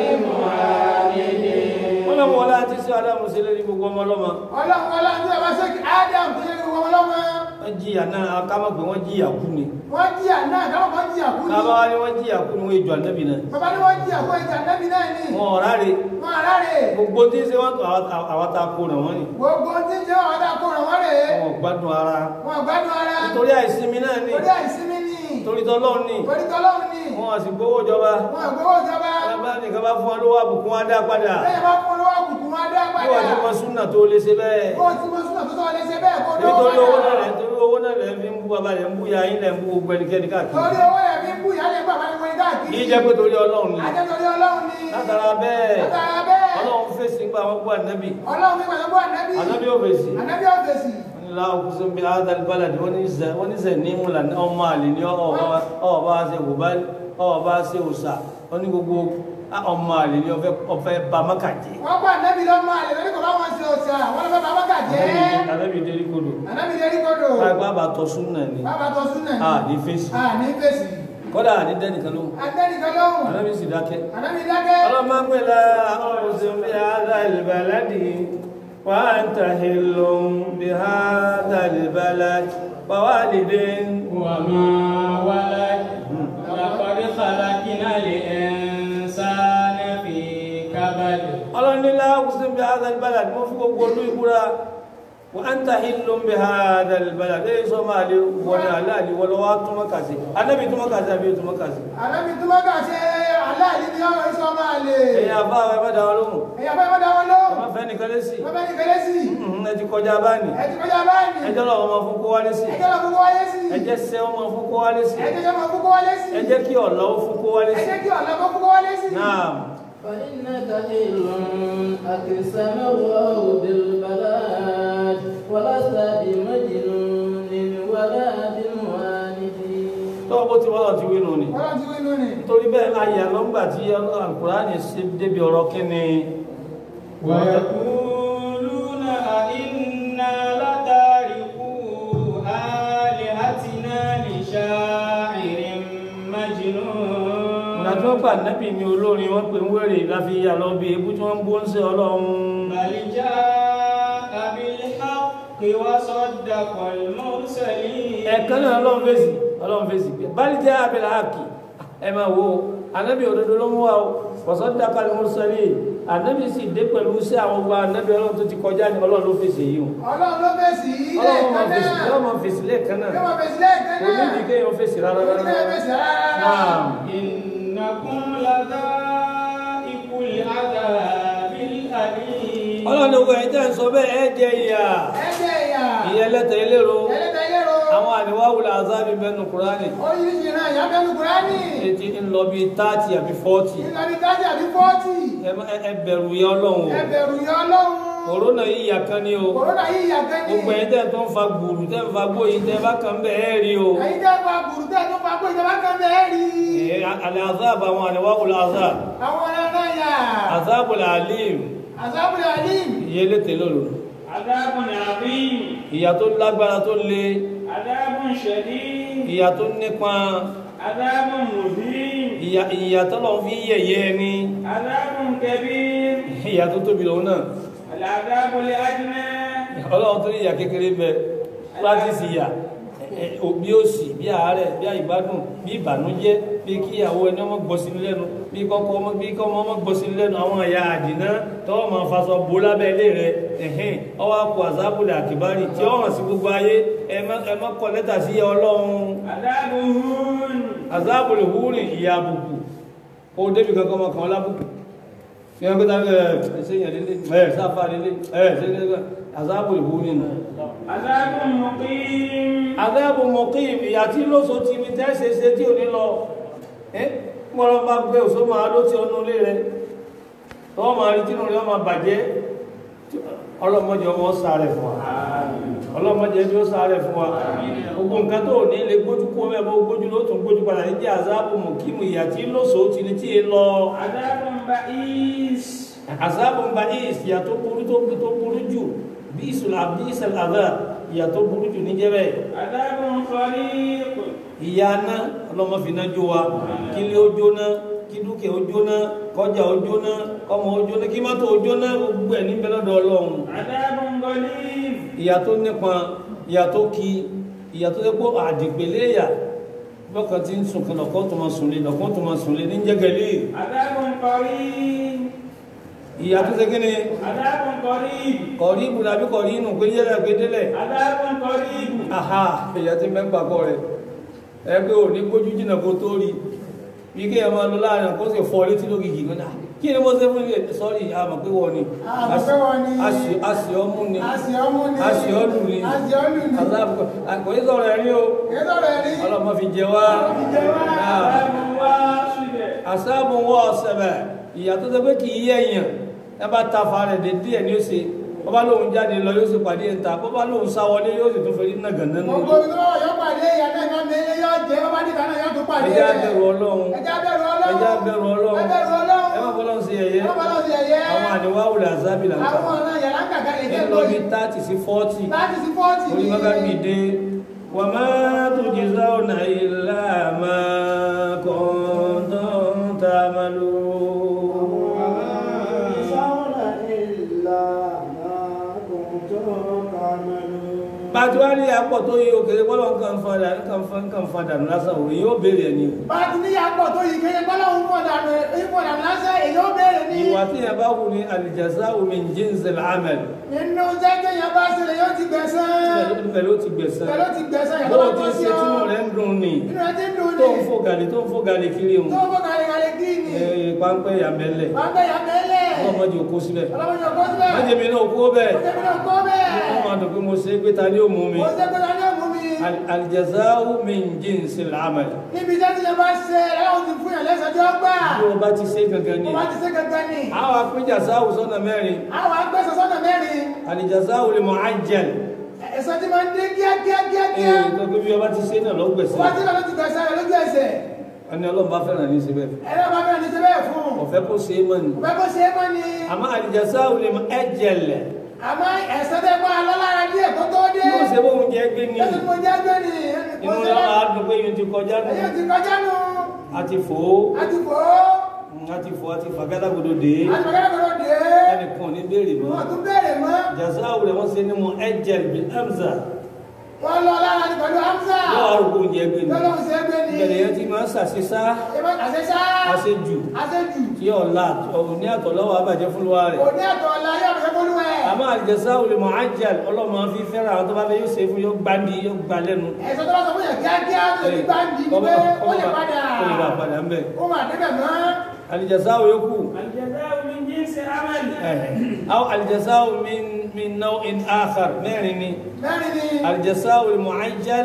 بمعاند wọ́n lọ́mọ wọlé àti sí adámù sí lórí gbogbo ọmọ ọlọ́mọ. Ọlọ́run ọlọ́run tí a bá ṣe kí Adam tó yẹ kí wọ́n ọlọ́mọ. wọ́n jìyà náà akámọ̀ pé wọ́n jìyà kú ni. Wọ́n jìyà náà káwọn kan jìyà kú ni. kábà wá ní wọ́n jìyà kú ni wọ́n èjò ànábì náà. Bàbá ní wọ́n jìyà kú ìjà nẹ́bí náà ni. wọn ọ̀rá rè Wọ́n ará rè. gbogbo tí ń ṣe wọ́n tó àwọn ta kó ràn wọ́n ni. Gbogbo tí ń jẹ́ àwọn adá kó ràn wọ́n rè é. wọn ò gbádùn ara. Wọ́n gbádùn ara. nítorí àìsinmi náà ni Torí àìsinmi ni. torí tọ́lọ́run ni Torí tọ́lọ́run ni. wọn àti gbowó ìjọba. Wọ́n àgbówó ìjọba. bá nìkan bá fún wọn lówó àbùkún wá dá padà. Lẹ́yìn bá fún olówó àbùkún wọn dá bí wọ́n ti padà. mọ súnà tó lè ṣe bẹ́ẹ̀. Bó ti mọ súnà tó tọ́ lé ṣe bẹ́ẹ̀ kó dówó nítorí owó náà padà. rẹ̀ nítorí owó náà rẹ̀ fi ń bú bàbá rẹ̀ ń bú ya yín lẹ̀ ń bú gbogbo ẹnikẹ́ni káàkiri. Torí owó yẹn fi ń bú ìyá lè gbà máa ń wọlé káàkiri. kì í jẹ́ pé torí ọlọ́run ni. Ajẹ́ torí ọlọ́run ni. látara bẹ́ẹ̀ Látara bẹ́ẹ̀. ọlọ́run fèsì nípa àwọn bú ànábì. Ọlọ́run fi pàṣẹ bọ́ ànábì. ànábì ò fèsì. Ànábì ọ̀fẹ́sì. wọ́n ní láwọn kúsù bí adal balad wọ́n ní zẹ wọ́n ní zẹ ní múlà ní ọmọ àlè ní ọba ṣe wùbá ọba ṣe òsà wọ́n ní gbogbo ọmọ àlè ní ọfẹ́ bá mọ́kàjẹ́. Wọ́n pa ànábì lọ́mọ àlè lórí kò bá wọn ṣe òṣà. Wọ́n lọ fẹ́ bá bàkà jẹ́. ànábì dérí kodò. Ànábì lè rí kodò. báyìí bá tọ́ súnà ni Bàbá tó súnà ni. a ní fèsì. À ní fèsì. kọ́dà ní dẹ́nìkan ló Adẹ́nìkan lóhùn. ànábì sì dákẹ́. Ànábì dákẹ́. ọlọ́mọ pẹ̀lá ọ̀sùn bí adal baladi وأنت حل بهذا البلد ووالد وما ولد لقد خلقنا الإنسان في كبد ọlọ́run ní láàkùsùn bí هذا البلد mo fi gbogbo olú ìbúra وأنت حل بهذا البلد èyí sọ máa lè wọlé aláàlì wọlé wá túnmọ́ kàsí anábì túnmọ́ kàsí àbí túnmọ́ kàsí Ànábì tí wọ́n kà ṣe aláàlí ní ọ̀rọ̀ iṣẹ́ ọmọ àlè. ẹ̀yà bá wa ẹ̀mọ́ dáwọn lóhùn Èyàn fẹ́ mọ́dá wọn ló. ọmọ fẹ́ nìkan lé sí Wọ́n fẹ́ ní kéré sí. ẹ ti kọjá báni Ẹ ti kọjá báyìí. ẹjọ́ lọ́wọ́ ọmọ fún kó wálé sí Ẹjẹ́ lọ fún kó wáyé sí. ẹjẹ́ sẹ́ ọmọ fún kó wálé sí Ẹjẹ́ jẹ́ mọ̀ fún kó wálé sí. ẹjẹ́ kí ọ̀lọ́ fún kó wálé sí Ẹjẹ́ kí ọ̀lọ́ fún kó wálé sí. náà فإنك حل أقسم الله بالبلاد ولست بمجنون ولا بمعاند tọ́wọ́ bó ti wọ́n ti wí nù ni Ọlọ́run ti wí inú ni. nítorí bẹ́ẹ̀ láyé àlọ́ngbà tí Al-Qur'ani ṣe débi ọ̀rọ̀ kí ni ويقولون أئنا لتاركو آلهتنا لشاعر مجنون ìdájọ́ gbà nẹ́bì ní olórin wọ́n pè ń wèrè láfi yà lọ bí ebú tí wọ́n ń bó ń ṣe ọlọ́run بل جاء بالحق وصدق المرسلين ẹ̀kan náà ọlọ́run fèsì ọlọ́run fèsì pé bal jaa bil haqqi ẹ máa wo anábì òdodo ló mú wa o wa saddaqa al mursalin anábì sì dé pẹ̀lú sí àwọn ọgbà anábì ọlọ́run tó ti kọjá ní ọlọ́run ló fèsì yìí o Ọlọ́run ló fèsì ilé ọlọ́run máa kan fèsì náà. ọlọ́run máa fèsì lẹ́ẹ̀kan náà Yóò máa fèsì lẹ́ẹ̀kan kò ní náà. ìdí kéèyàn fèsì rárá Kò ní rárá kéèyàn fèsì rárá. náà إنكم لذائق العذاب الأليم ọlọ́run owó ẹ̀jẹ̀ ń sọ bẹ́ẹ̀ ẹ jẹ ìyà Ẹjẹ́ ìyà. ìyẹn lẹ́tẹ̀ elérò Ẹlẹ́tẹ̀ lérò. àwọn àníwáwùlà azábì bẹnu kúránì Oríṣiríṣi ìran ìyá bẹ́nu Kùránì. etí ń lọ bíi táàtì àbí fọ́ọ̀tì Ìlọrin tájì àbí fọ́ọ̀tì. ẹ bẹ̀rù ìyà ọlọ́run o Ẹ bẹ̀rù ìyà Ọlọ́run. kòrónà yìí ìyà kan ní o Kòrónà yìí ìyà gan ni. gbogbo ẹ̀yin tẹ́ tó ń fa gbùrù tẹ́ ń fa gbóyè tẹ́ bá kàn bẹ́ẹ̀ ẹ́ rí o Ẹ̀yin tẹ́ fa burú tẹ́ tó fa pé ìjọba kan bẹ́ẹ̀ rí. Ẹ, àlẹ́ azáàbù àwọn àníwáwùlà azáàb Àwọn ọ̀nà yà. azáàbù làálìm Àzábùlẹ̀ Alim. ìyẹn létè lóru عذاب عظيم ìyà tó lágbára tó le عذاب شديد ìyà tó nípọn عذاب مهين ìyà ìyà tó lọ fi yẹ̀yẹ́ ni عذاب كبير ìyà tó tóbi lòun náà العذاب الأدنى ọlọ́run tó ní ìyà kékeré bẹ practice ìyà ẹ, ẹ, bí òṣì bí àárẹ̀ bí àìgbádùn bí ìbànújẹ́ bí kíyàwó ẹni ọmọ gbọ́ sí lẹ́nu bí kọ́kọ́ ọmọ bí kọ́ ọmọ gbọ́ sí lẹ́nu àwọn ẹ̀yà àdìná tọ́wọ́ máa faṣọ bò lábẹ́ ilé rẹ ẹ̀hìn ọwọ́ àpò àzábùlẹ̀ àkìbárì tí ó hàn sí gbogbo ayé ẹ má ẹ má kọ lẹ́tà sí ọlọ́run عذاب هون àzábùlẹ̀ húrìn ìyà àbùkù ó débi kankan ọmọ kan lábùkù fi hàn pé tá ẹ ṣe yàn lélẹ̀ ẹ sáfà lélẹ̀ ẹ ṣe lélẹ̀ àzábùlẹ̀ húrìn nù عذاب مقيم àgbẹ̀bù mọ̀kìm ìyà tí lóso ti ní tẹ́ṣe ṣe tí ò ní lọ ẹ́ mọ́rọ̀ bá gbé òṣó máa ló ti ọnú ilé rẹ̀ tọ́wọ́ máa rí tínú rẹ̀ ọmọ bàjẹ́ ọlọ́mọdé ọmọ sáré fún wa ọlọ́mọdé bí ó sáré fún wa gbogbo nǹkan tó ní lè gbójú kó mẹ́bọ́ gbójú ló tún gbójú padà ní jẹ́ àzábù mọ̀kìm ìyà tí lóso ti ní tí è lọ عذاب بئيس àzábù ń ba ìs ìyà tó burú tó burú jù bí ìsùlà bí ìsẹ̀lẹ̀ àdá ìyà tó burú jù ní jẹ́ bẹ́ẹ̀ عذاب خليق ìyá ná ọlọ́mọ fìná jó wa kí ilé ó jóná kí dúkìá ó jóná kọjá ó jóná ọmọ ó jóná kí mọ́tò ó jóná gbogbo ẹ̀ níbẹ̀ lọ́dọ̀ ọlọ́run عذاب غليظ ìyà tó nípọn ìyà tó kí ìyà tó dẹ́pọ̀ àdìpẹ̀lẹ́ ìyà lọ́kàn tí ń sùn kan lọ́kàn tó máa sùn lé lọ́kàn tó máa sùn lé ní jẹ́gẹ̀lẹ́ عذاب قريب ìyà tó ṣe ni عذاب قريب kọ̀rí ibùdó àbí kọ̀rí inú pé yẹ́lẹ̀ pé délẹ̀ عذاب قريب aha ìyà tí mẹ́gbà kọ́ rẹ̀ ẹgbẹ́ ò ní gbójú jìnà kó tó rí bí kí ẹ máa lọ láàrin kó sì fọ́ létí lógìgì náà kí ni mo ṣe fún ilé sọ́rí àmọ̀ pé wọ́n ni Àmọ̀ pé wọ́n ni. àṣì ọmú ni Àṣì ọmú ni. àṣì ọlù ni Àṣì ọlù ni. kò ní sọ̀rọ̀ ẹ̀rí o Kìí sọ̀rọ̀ ẹ̀rí. ọlọ́mọ fi jẹ wá عذاب واصب àṣàbù wọ́ ọ̀sẹ̀bẹ̀ ìyà tó ṣe pé kì í yẹ èèyàn ẹ bá ta fa rẹ̀ dé díẹ̀ ní ó ṣe bọ́ bá lóun jáde lọ yóò sì pàdé ẹ̀ta bọ́ bá lóun sá wọlé yóò sì tún fẹ́ rí nàgànnà nù Gbogbo ibi tó bá wà yọ pàdé ìyá náà yọ mẹ́lẹ́ yọ jẹ́ bọ́ bá dìgbà náà yọ tó pàdé ẹjẹ́ rẹ̀. abẹ̀rù ọlọ́run Ẹjẹ́ abẹ́rù Ọlọ́run. ẹjẹ́ abẹ̀rù ọlọ́run Ẹ bẹ̀rù Ọlọ́run. ẹ má bọ́lọ́run sí ẹ̀yẹ Ẹ má bọ́lọ́run sí ẹ̀yẹ. àwọn àníwáwùlẹ̀ àzábì là ń kà Àwọn ọ̀nà yàrá kàkà lè jẹ́ ń lọ bí lóyún. thirty sí forty Láti sí fọ́ọ̀tì orí mọ́gàbí dé wà má tujzauna illa ma kuntum ta'malun. rí apọ̀ tó yí òkèrè bọ́lọ̀ nǹkan fadà nǹkan fa nǹkan fadà lásán òwe yóò béèrè ẹni bá a ti ní yàgbọ́ tó yìí kéye gbọ́láhùn fọ̀dànù ìfọ̀dànù lásán èyí ó béèrè ní ìwà tí yẹn bá wù ní al-jazā'u min jinsil 'amal nínú jẹ́jẹ́ yẹn bá ṣẹlẹ̀ yóò ti gbẹ̀sán ibẹ̀ ló ti gbẹ̀sán pẹ̀lú ti gbẹ̀sán yàtọ̀ bó bá o ti tó ń sí ṣe ọ tí mo rẹ̀ ń dùn ní nínú ẹ ti ń dùn tó ní ń fò gàlè tó ń fò gàlè kiri òun tó bọ́ kàlẹ́kàlẹ́ kí ni ẹ̀ páńpẹ́ yàmẹ́lẹ̀ wọ́n gbé yà mẹ́lẹ̀ ọlọ́mọdé òkú síbẹ̀ ọlọ́mọdé ọkọ síbẹ̀ májèmí náà kú bẹ́ẹ̀ ó jẹ́ mi náà kọ́ bẹ́ẹ̀ wọ́n máa dùn pé mo ṣe é pé ta ni ó mú mi ó jẹ́ pé ta ni ó mú mi Al- al-jazā'u min jinsil 'amal níbi iṣẹ́ tí yẹn bá ṣe ẹ̀ ó ti fún yàn lẹ́sẹ̀ tí ó gbà bí o bá ti ṣe gangan ni ó bá ti ṣe gẹ́gẹ́ ni àwọn apínjà sáwù sọ́nà mẹ́rin àwọn agbẹ́sẹ̀ sọ́nà mẹ́rin al-jazā'u al-mu'ajjal ẹ̀sẹ̀ tí máa ń dé kíákíá kíákíá ee tó bí o bá ti ṣe náà lọ gbẹ̀sẹ̀ wọ́n ti lọ́ọ́ ti gbẹ̀sẹ̀ rẹ̀ lójú ẹsẹ̀ ẹni ọlọ́run bá fẹ́ràn ní síbẹ̀ ẹ̀rọ bá bẹ̀rẹ̀ ní ṣe bẹ́ẹ̀ fún un ọ̀fẹ́ kó ṣe é mọ́ ni ọ̀fẹ́ kó ṣe é mọ́ ni àmọ́ al-jazā'u al-mu'ajjal àmọ́ ẹ̀sẹ̀ tẹ́ bá a lọ́lára díẹ̀ kó tó dé yóò ṣe bóun jẹ́ gbé ni lọ́sẹ̀ tó jẹ́ gbé ni inú lọ́wọ́ á dùn pé yóò ti kọjá nù ẹ̀yẹ́ ti kọjá nù àti fò ó àti fò àti fò àti fàgádàgodo dé ó àti bàgẹ́rẹ́ kò dé ẹnìkan ò ní béèrè mọ́ wọ́n tún béèrè mọ́ jazā'u rẹ̀ wọ́n ṣe ní mu'ajjal bil hamza wọ́n lọ lára ní pẹ̀lú hamza yóò wá rò pé oúnjẹ gbé ni lọ́lọ́run ṣe é gbé ni ìbẹ̀rẹ̀ yẹn ti máa ń ṣàṣeṣá ìbọn àṣẹṣá àṣejù àṣejù tí ọ̀la ní àtọ̀lọ́wọ́ àbàjẹ́ fún wa rẹ̀ kò ní àtọ̀ ọ̀la yóò fẹ́ kó lú ẹ̀ àmọ́ al-jazā'u al-mu'ajjal ọlọ́mọ fi fẹ́ràn àwọn tó bá fẹ́ yóò ṣe fún yóò gbandi yóò gbà lẹ́nu ẹ̀sọ́ tó bá sọ fún yẹn kíákíá tó lè gbá ń di ní pé ó lè padà ó lè bá padà ń bẹ̀ ó mà débẹ̀ mọ́ al-jazā'u yòókù الجزاء من جنس العمل aw al-jazā'u min min naw'in akhar mẹ́rin ni mẹ́rin ni al-jazā'u al-mu'ajjal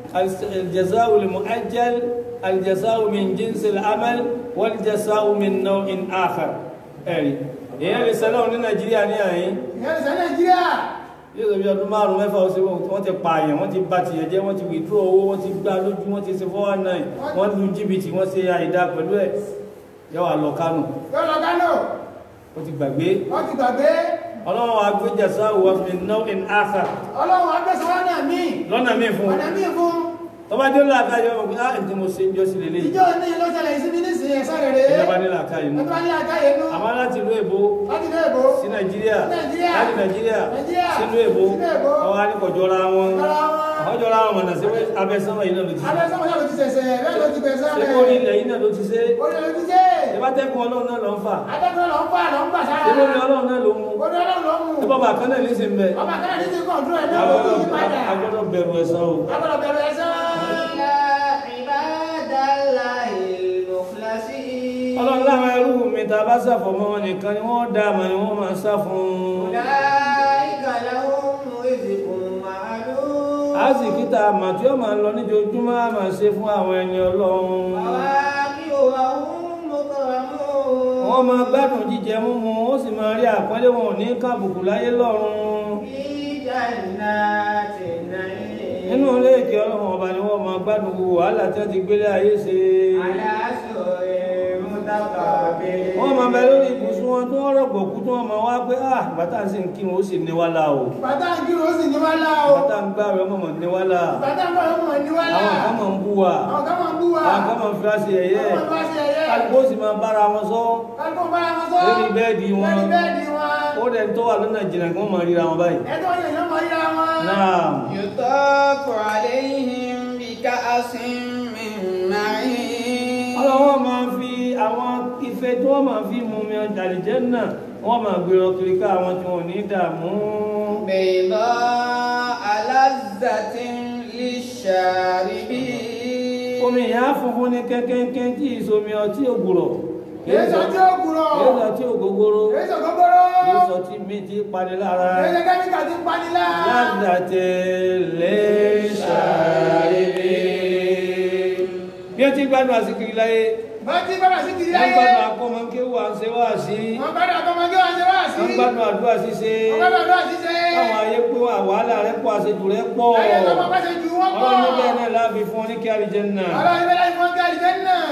al-jazā'u al-mu'ajjal al-jazā'u min jinsi al-amal wal-jazā'u min naw'in akhar ẹ̀rí èèyàn lè sẹ́lọ̀ ní nàìjíríà ní àyín ìyẹn lè sẹ́ nàìjíríà yóò sọ bí ọdún márùn mẹ́fà ó ṣe wọ́n ti pààyàn wọ́n ti bá tìyẹ̀ jẹ́ wọ́n ti withdraw owó wọ́n ti gbá lójú wọ́n ti ṣe 419 wọ́n lu jìbìtì wọ́n ṣe àìdá pẹ̀lú ẹ̀ yọ wà lọ kánò yóò lọ kánò ó ti gbàgbé wọ́n ti gbàgbé ọlọ́run wa gbé jẹ̀sá wà fi náà in áfà ọlọ́run agbésọ̀ wọn náà míì lọ́nà míì fún ọ̀nà míì fún tó bá dé làákàyè ọmọ pé ah ǹtí mo ṣe ń jọ sí lélẹ̀ ìjọ ní ló ṣẹlẹ̀ ìsinmi nísìnyí ẹ̀sọ́ rere ìjọba ní làákàyè nù ọdún bá ní àkáyé nú àmọ́ láti ìlú èbó láti ilé ìbò sí nàìjíríà Nàìjíríà. láti nàìjíríà Nàìjíríà. sínú èbó Sínú èbó. ọwọ́ á ní kọjọ́ra wọn Jọra wọn. àwọn jọra wọn mọ̀nà sí pé abẹ́sánwó yìí náà ló ti abẹ́ sọ́mọ́ yóò ti ṣẹ̀ṣẹ̀ bẹ́ẹ̀ ló ti gbẹ̀sẹ̀ ṣe rẹ̀ kó ní ilẹ̀ yìí náà ló ti ṣe orí ló ti ṣe ìbá tẹ́kùn ọlọ́run náà lọ ń fà adẹ́kùn lọ ń fà lọ ń gbà sára ìbó ni ọlọ́run náà ló mú orí ọlọ́run ló mú ìbá bàkan náà ní sí ń bẹ ọba kan ní ti kọ̀ọ̀dúró ẹ̀ náà ló ti yí padà agbọ́dọ̀ bẹ̀rù ẹ̀san o agbọ́dọ̀ bẹ̀rẹ̀ ẹ̀sán عباد الله المخلصين ọlọ́run láwọn ẹrú mi ta bá sàfọ̀mọ́ wọn nìkan ni wọ́n dá àmà ni wọ́n máa sá fún un أولئك لهم رزق معلوم a sì kíta àmà tí ó máa lọ níjojúmọ́ a máa ṣe fún àwọn ẹni ọlọ́run فواكه وهم مكرمون wọ́n máa gbádùn jíjẹ múmu ó sì máa rí àpọ́nlé wọn ò ní kábùkù láyé lọ́run في جنات النعيم nínú ilé ìkẹ́ ọlọ́run ọba ni wọ́n máa gbádùn gbogbo wàhálà tí wọ́n ti gbélé ayé ṣe على سرر متقابلين wọ́n máa bẹ lórí ibùsùn wọn tó wọ́n rọ̀gbọ̀ kú tó wọ́n máa wá pé ah bàtà sì ń kírun ó sì ní wá la o bàtà ń kírun ó sì ní wá lá o bàtà ń gbá rẹ̀ ọmọ mọ̀ ní wá la bàtà ń bọ̀ ọmọ ní wá lá àwọn kan máa ń bú wa àwọn kan máa ń bú wa àwọn kan máa ń fi wá sí ẹ̀yẹ àwọn kan máa ń ṣe ẹ̀yẹ kálukú ó sì máa bára wọn sọ kálukú bára wọn sọ lórí bẹ́ẹ̀dì wọn lórí bẹ́ẹ̀dì wọn ó dẹ̀ tó wà lọ́nà jìnnà kí wọ́n máa ríra wọn báyìí ẹ̀tọ́ yẹn yóò máa yíra wọn náà يطاف عليهم بكأس من معين ọlọ́wọ́ máa fi àwọn ife tí wọ́n máa fi mú mi ọjà àlìjẹ́nnà wọ́n máa gbèrò kiri ká àwọn tí wọ́n ò ní dààmú بيضاء لذة للشاربين omi ìyá funfun ní kẹ́kẹ́kẹ́ tí ìsomi ọtí ògùrọ̀ kìí sọ tí ó kúrò kìí sọ tí ògógóró kìí sọ gbogbooro kìí sọ tí mi ti pani lára kìí sọ kẹ́míkà tí ń pani lá yàtàtẹ̀ lè ṣàrẹ̀lẹ̀ bí ó ti gbádùn àsìkiri láyé bá tí bára sí kiri wọ́n láyé gbádùn akọ́mọkéwù à ń ṣe wá sí wọ́n bá dà kọ́mọdé wọn ṣe wá sí wọ́n gbádùn àdúrà ṣíṣe wọ́n bá dà lọ́wọ́ ṣíṣe káwọn ayé pé wà wàhálà rẹ̀ pọ̀ àṣejù rẹ̀ pọ̀ láyé tó máa bá ṣe ju wọ́n pọ̀ ọlọ́run bẹ́ẹ̀ náà láàbí fún ọ ní kí àlìjẹ́nnà ọlọ́run bẹ́ẹ̀ láì fọ́n káàdì jẹ́ náà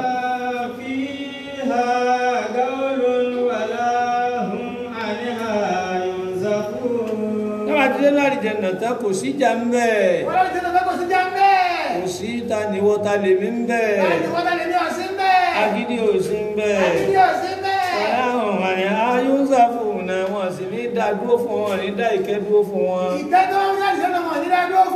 فيها قول ولا هم عنها ينزفون nígbà tí lẹ́nu àlìjẹ́nnà tán kò sí ìjà ń bẹ̀ wọ́n lọ́ọ́ ti tẹ́lẹ̀ kó sí já ń bẹ́ẹ̀ kò sí ta níwọ́ ta lèmi ń bẹ̀ láti wọ́n tẹ́lẹ̀ ní ọ̀sìn bẹ́ẹ̀ agídí ò sí ń bẹ̀ àti ní ọ̀sìn bẹ́ẹ̀ ọ̀làhùn àní ayúnṣàfù náà wọ́n sì ní dá dúró fún wọn ní dá ìkẹ́ dúró fún wọn ìkẹ́ tó ń yá ìṣẹ́ náà wọ̀n nílá dúró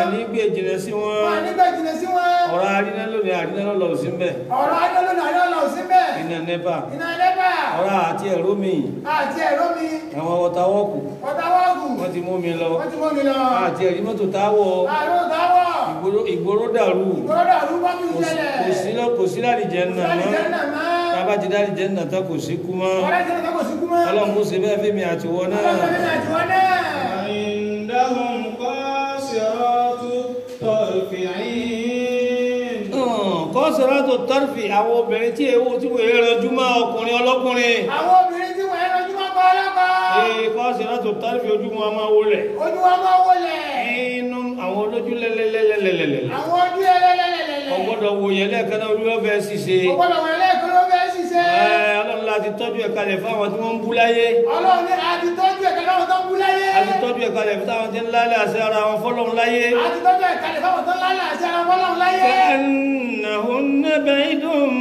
ní gbé jìnà sí wọn wọn nígbà jìnnà sí wọn ọ̀rọ̀ àríná lónìí àríná lọ́lọ́ sí mbẹ̀ ọ̀rọ̀ adọ́lọ́nà adọ́lọ́ sí bẹ́ẹ̀ iná nẹ́pà iná ẹlẹ́bà ọ̀rọ̀ àti ẹ̀rọ mi àti ẹ̀rọ mi àwọn wọ́tawọ́kù ọ̀tàwọ́gù wọ́n ti mú mi lọ wọ́n ti mọ́ mi lọ àti ẹ̀rí mọ́tò táwọ̀ àrùn táwọ̀ ìgboro- ìgboro dàrú gbọ́dọ̀ àdúgbò mi kò sí- ṣẹlẹ̀ kò sí lọ- kò sí láàrìjẹ́ nà mọ́ Àlìjẹ́nà mọ́. tábà ti dáàrìjẹ́ nà tán kò sí kú mọ́ ọ̀rẹ́ ìṣẹ̀lẹ̀ kò sí kú mọ́ ọlọ́run kò sí bẹ́ẹ̀ fẹ́mi àtiwọ́ náà ọlọ́run mi àti wọn náà عندهم قاصرات الطرف عين kọ́sọ̀rọ̀ tó tọ́rfì àwọn obìnrin tí èwo tí wọ́n rẹjú mọ́ ọkùnrin ọlọ́kùnrin àwọn obìnrin tí wọ́n ẹran ojúmọ́ pa ọlọ́kọ̀ ee kọ́sọ̀rọ̀ tó tọ́rfì ojú wọn máa wọlẹ̀ ojú wọn máa wọlé inú àwọn olójú lẹ́lẹ́lẹ́lẹ́lẹ́lẹ́ àwọn ojú ẹlẹ́lẹ́lẹ́lẹ́ ọgbọ́dọ̀ wò yẹn lẹ́ẹ̀kan náà olúwọ́ fẹ́ ṣiṣẹ́ ọgbọ́dọ̀ wọn lẹ́ẹ̀kan ló fẹ́ ṣiṣẹ́ ẹ ọlọ́run láti tọ́jú ẹ̀ka lẹ̀ fáwọn tí wọ́n ń bú láyé ọlọ́run ní àti tọ́jú ẹ̀ka láwọn tó ń bú láyé láti tọ́jú ẹ̀ka lẹ̀ fáwọn tí ń lálẹ́ àṣẹ ara wọn fọ́lọ́run láyé àti tọ́jú ẹ̀ka lè fáwọn tó ń lálẹ́ àti ara fọlọ́run láyé كأنهن بيض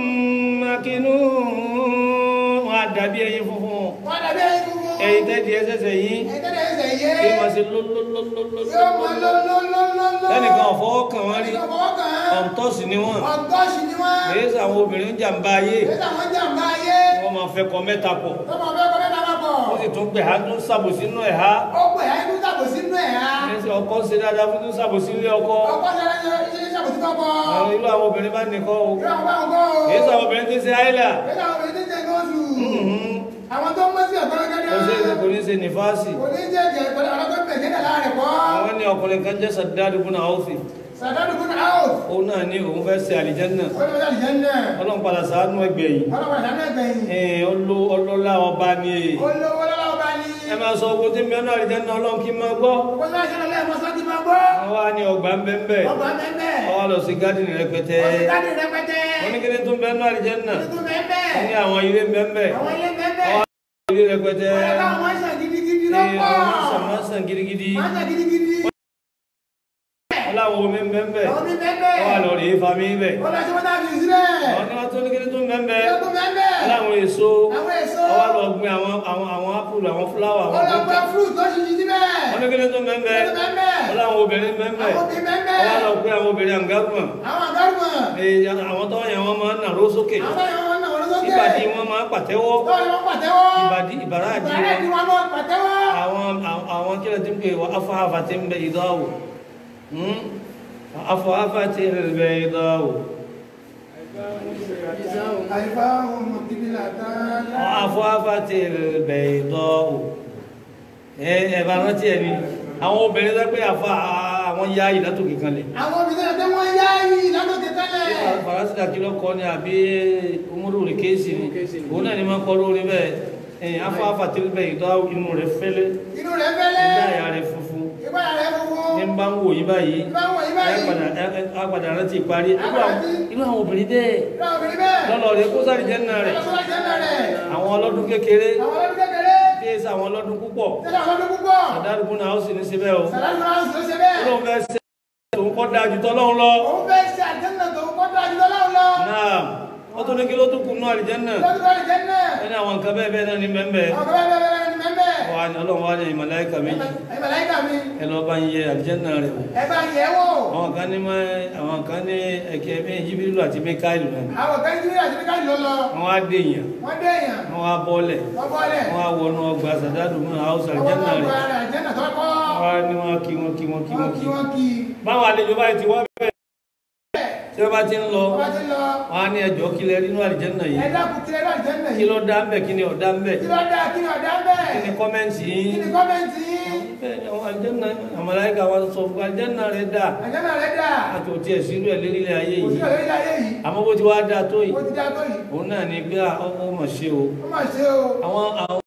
مكنون wọn á dàbí ẹyin funfun wọ́n dàbí ẹyin funfun ẹyin tẹ́tí ẹsẹ̀sẹ̀ yìí ẹ̀tẹ́lẹ̀ ẹsẹ̀ yé kí wọ́n ṣe yóò mọ lólólólólólóló lólólólóló lẹ́nìkan ọ̀fọwọ́ kàn wọ́n rí ẹnìkan fọwọ́ kàn án ọ̀ǹtọ́sì ni wọ́n ọ̀gọ́sì ni wọ́n èyí sọ àwọn obìnrin ń jàǹbá ayé èyí táwọn jàǹbá ayé wọ́n máa fẹ́ kọ mẹ́ta pọ̀ tọ́mọ fẹ́ kọ́ mẹ́ta máa pọ̀ wọ́n sì tún gbẹ̀ ha tún sàbòsí inú ẹ̀ ha ó pè á inú sàbò sínú ẹ̀ á ní sọ ọkọ ṣe dáadáa fún tún sàbòsí ilé ọkọ ọkọ ṣẹlẹ̀ ṣe ṣe sàbò sí kọ́kọ́ àwọn irú àwọn obìnrin bá nìkan o ìrọ̀ àwọn báwọn kọ́ o èyí sọ àwọn obìnrin tí ń ṣe àìlà èyí táwọn obìnrin tí ń jẹ gọ́ọ̀sù àwọn tó ń mọ́ sí ọ̀tọ́ gẹ́gẹ́ kò sí kò ní ṣe nífàásì kò ní jẹ́ jẹ́ pẹ̀lú àwọn tó ń bẹ̀ jẹ́dà láàrẹ̀ kọ́ àwọn ní ọkùnrin kan jẹ́ sàdáàdù bùnà áwùfì sàdánù fún out òun náà ní òun fẹ́ ṣe àlìjẹ́nà ó ní wọ́n jáde jẹ́ náà ọlọ́run padà sàánú ẹgbẹ̀ yìí ọlọ́pàá ìdáná ẹgbẹ̀yìn ẹ̀ẹ́n ọlọ́ ọlọ́lá ọba ni èyí olówó lọ́wọ́ bá ní ẹ máa sọ ogun tí ń bẹ náà àlìjẹ́nà ọlọ́run kí n máa gbọ́ owó tó ń ṣẹlẹ̀ lẹ́ẹ̀mọ́ sọ́jí máa gbọ́ wọ́n wá ní ọgbà ń bẹ́ ń bẹ́ ọgbà mẹ́mẹ́ wọ́n wá lọ sí gádìnì rẹpẹtẹ ọ̀sìtádì rẹpẹtẹ wọ́n ní kíni tó ń bẹ náà àlìjẹ́nà tuntun mẹ́mẹ́ wọ́n ní àwọn ilé ń bẹ́ ń bẹ́ àwọn ilé mẹ́mẹ́ wọ́n wá ilé rẹpẹtẹ ọ̀rẹ́ káwọn máa ń ṣàn gidigidi Ee, lọ́pọ̀ àwọn sàmásàn gidigidi máa ń ṣàn gidigidi wọ́n láwọn omi ń bẹ́ ń bẹ́ àwọn mi mẹ́mẹ́ wọ́n wá lọ rèé fami bẹ́ wọ́n lọ sí wọ́n náà fi sílẹ̀ wọ́n ní wọ́n tó ní kíni tó ń bẹ́ ń bẹ́ tuntun mẹ́mẹ́ wọ́n láwọn èso àwọn èso wọ́n wá lọ gbin àwọn àwọn àwọn ápùlù àwọn fúláwà àwọn wọ́n lọ kókà gbọ́ fruit tó ṣiṣi síbẹ̀ wọ́n ní kíni tó ń bẹ́ ń bẹ́ tuntun mẹ́mẹ́ wọ́n láwọn obìnrin ń bẹ́ ń bẹ́ àwọn mi mẹ́mẹ́ wọ́n wá lọ pé àwọn obìnrin àǹgágùn àwọn àgárùmọ̀ Ee, àwọn tó yẹn wọ́n máa ń nàró sókè àwọn báyìí wọn náà wọ́n lọ́sọ́kẹ́ ìbàdí wọn máa ń pàtẹ́wọ́ lọ́wọ́ wọn pàtẹ́wọ́ ìbàdí ìbàràdì ìbàrẹ́ ni wọn wọn náà pàtẹ́wọ́ àwọn àwọn- àwọn kílẹ̀ tí ń pè wọ́n afáhàfà tí ń bẹ ìdáwò afáhàfà tí ń bẹ ìdáwò àyíká ohun ìdílé àtàn afáhàfà tí ń bẹ ìdáwò ẹ ẹ bá rántí ẹ ni àwọn obìnrin tó pé àfa àwọn ya ìlàtòkè kan lẹ̀ àwọn obìnrin ẹgbẹ́ wọn yá yìí lánàkè tẹ́lẹ̀ farasida kí ló kọ ni àbí umuru rẹ kéésì ni òun náà ni máa kọ lórí bẹ́ẹ̀ ẹ afáhàfà tí ń bẹ ìdáwò inú rẹ fẹ́lẹ́ inú rẹ̀ fẹ́lẹ́ ìgbáyà rẹ funfun ìgbáyà rẹ̀ funfun ní bá ń wò yí báyìí ìgbà wọ̀ yí ẹ báyìí padà ẹ ẹ padà rántí ìparí irú àwọn- irú àwọn obìnrin bẹ́ẹ̀ ìgbà obìnrin bẹ́ẹ̀ lọ́lọ́ rẹ kó sáré jẹ́ náà rẹ̀ ọlọ́sọ́lá jẹ́ náà rẹ̀ àwọn ọlọ́dún kékeré àwọn ọlọ́dún kékeré tí èsì àwọn ọlọ́dún púpọ̀ tẹ́lẹ̀ àwọn ọlọ́dún púpọ̀ àdárùkú náà ó sì ní síbẹ̀ o sàlámù náà sì ló ṣe bẹ́ẹ̀ olóhùn fẹ́ ṣe òun kọ́ dáa jù tọ́lọ́hún lọ òun fẹ́ ṣe àjẹ́nà tó kọ́ tó àjùlọ láwọn lọ náà wọ́n tó ní kí ló tún kù náà àlìjẹ́ náà lọ́dún tó àjẹ́ náà wọ́n ní àwọn nǹkan bẹ́ẹ̀ bẹ́ẹ̀ náà ní mẹ́mbẹ́ àwọn kan bẹ́ẹ̀ bẹ́ẹ̀ ní mẹ́mbẹ́ wà ní ọlọ́run wá ní ìmọ̀láìkà méjì ẹ̀ màláíkà mi ẹ lọ bá ń yẹ àlìjẹ́ náà rẹ̀ wò ẹ bá yẹ̀ wò àwọn kan ní mọ́ àwọn kan ní ẹ̀kẹ́ bí jíbílù àti mẹ́káìlù náà àwọn kan jí àti níkà ló lọ wọ́n á dé èèyàn wọ́n dé èèyàn wọ́n á bọ́lẹ̀ wọ́n bọ́lẹ̀ wọ́n á wọnú ọgbà sàdádù mọ́ àwùsà wọ́n àlìjẹ́ náà bọ́ rẹ̀ ara àjẹ́nà tó kọ́ wọ́n á ní wọ́n kí wọ́n kí wọ́n kí wọ́n wọ́n kí kí wọ́n kí báwọn àlejò báyìí ti wá bẹ́ẹ̀ tí wọ́n bá ti ń lọ wọ́n bá ti lọ wọ́n á ní ẹjọ́ kílẹ̀ nínú àlìjẹ́ náà yìí ẹ dákun kí ẹ lọ àjẹ́nà kí yìí ló dá ń bẹ̀ kí ni ọ̀dá ń bẹ̀ kí ló dá kí ni ọ̀dá kí bẹ́ẹ̀ ni kọ́mẹ́ǹtì kí yín ni kọ́mẹ́ntì yín bẹ́ẹ̀ ni àwọn àlìjẹ́ náà àmàláìkà wa sọ fún àlìjẹ́ náà rẹ̀ dà àjẹ́nà rẹ̀ dà àti òtí ẹ̀ sínú ẹ̀ lérílẹ̀ ayé kò sí yìí ọ̀rẹ́ ilé ayé yìí àmọ́ bó ti wá dáa tó yìí ó ti dá tó yìí òun náà ní bí ọmọ mọ̀ ṣe o ó mà ṣe o àwọn àwọn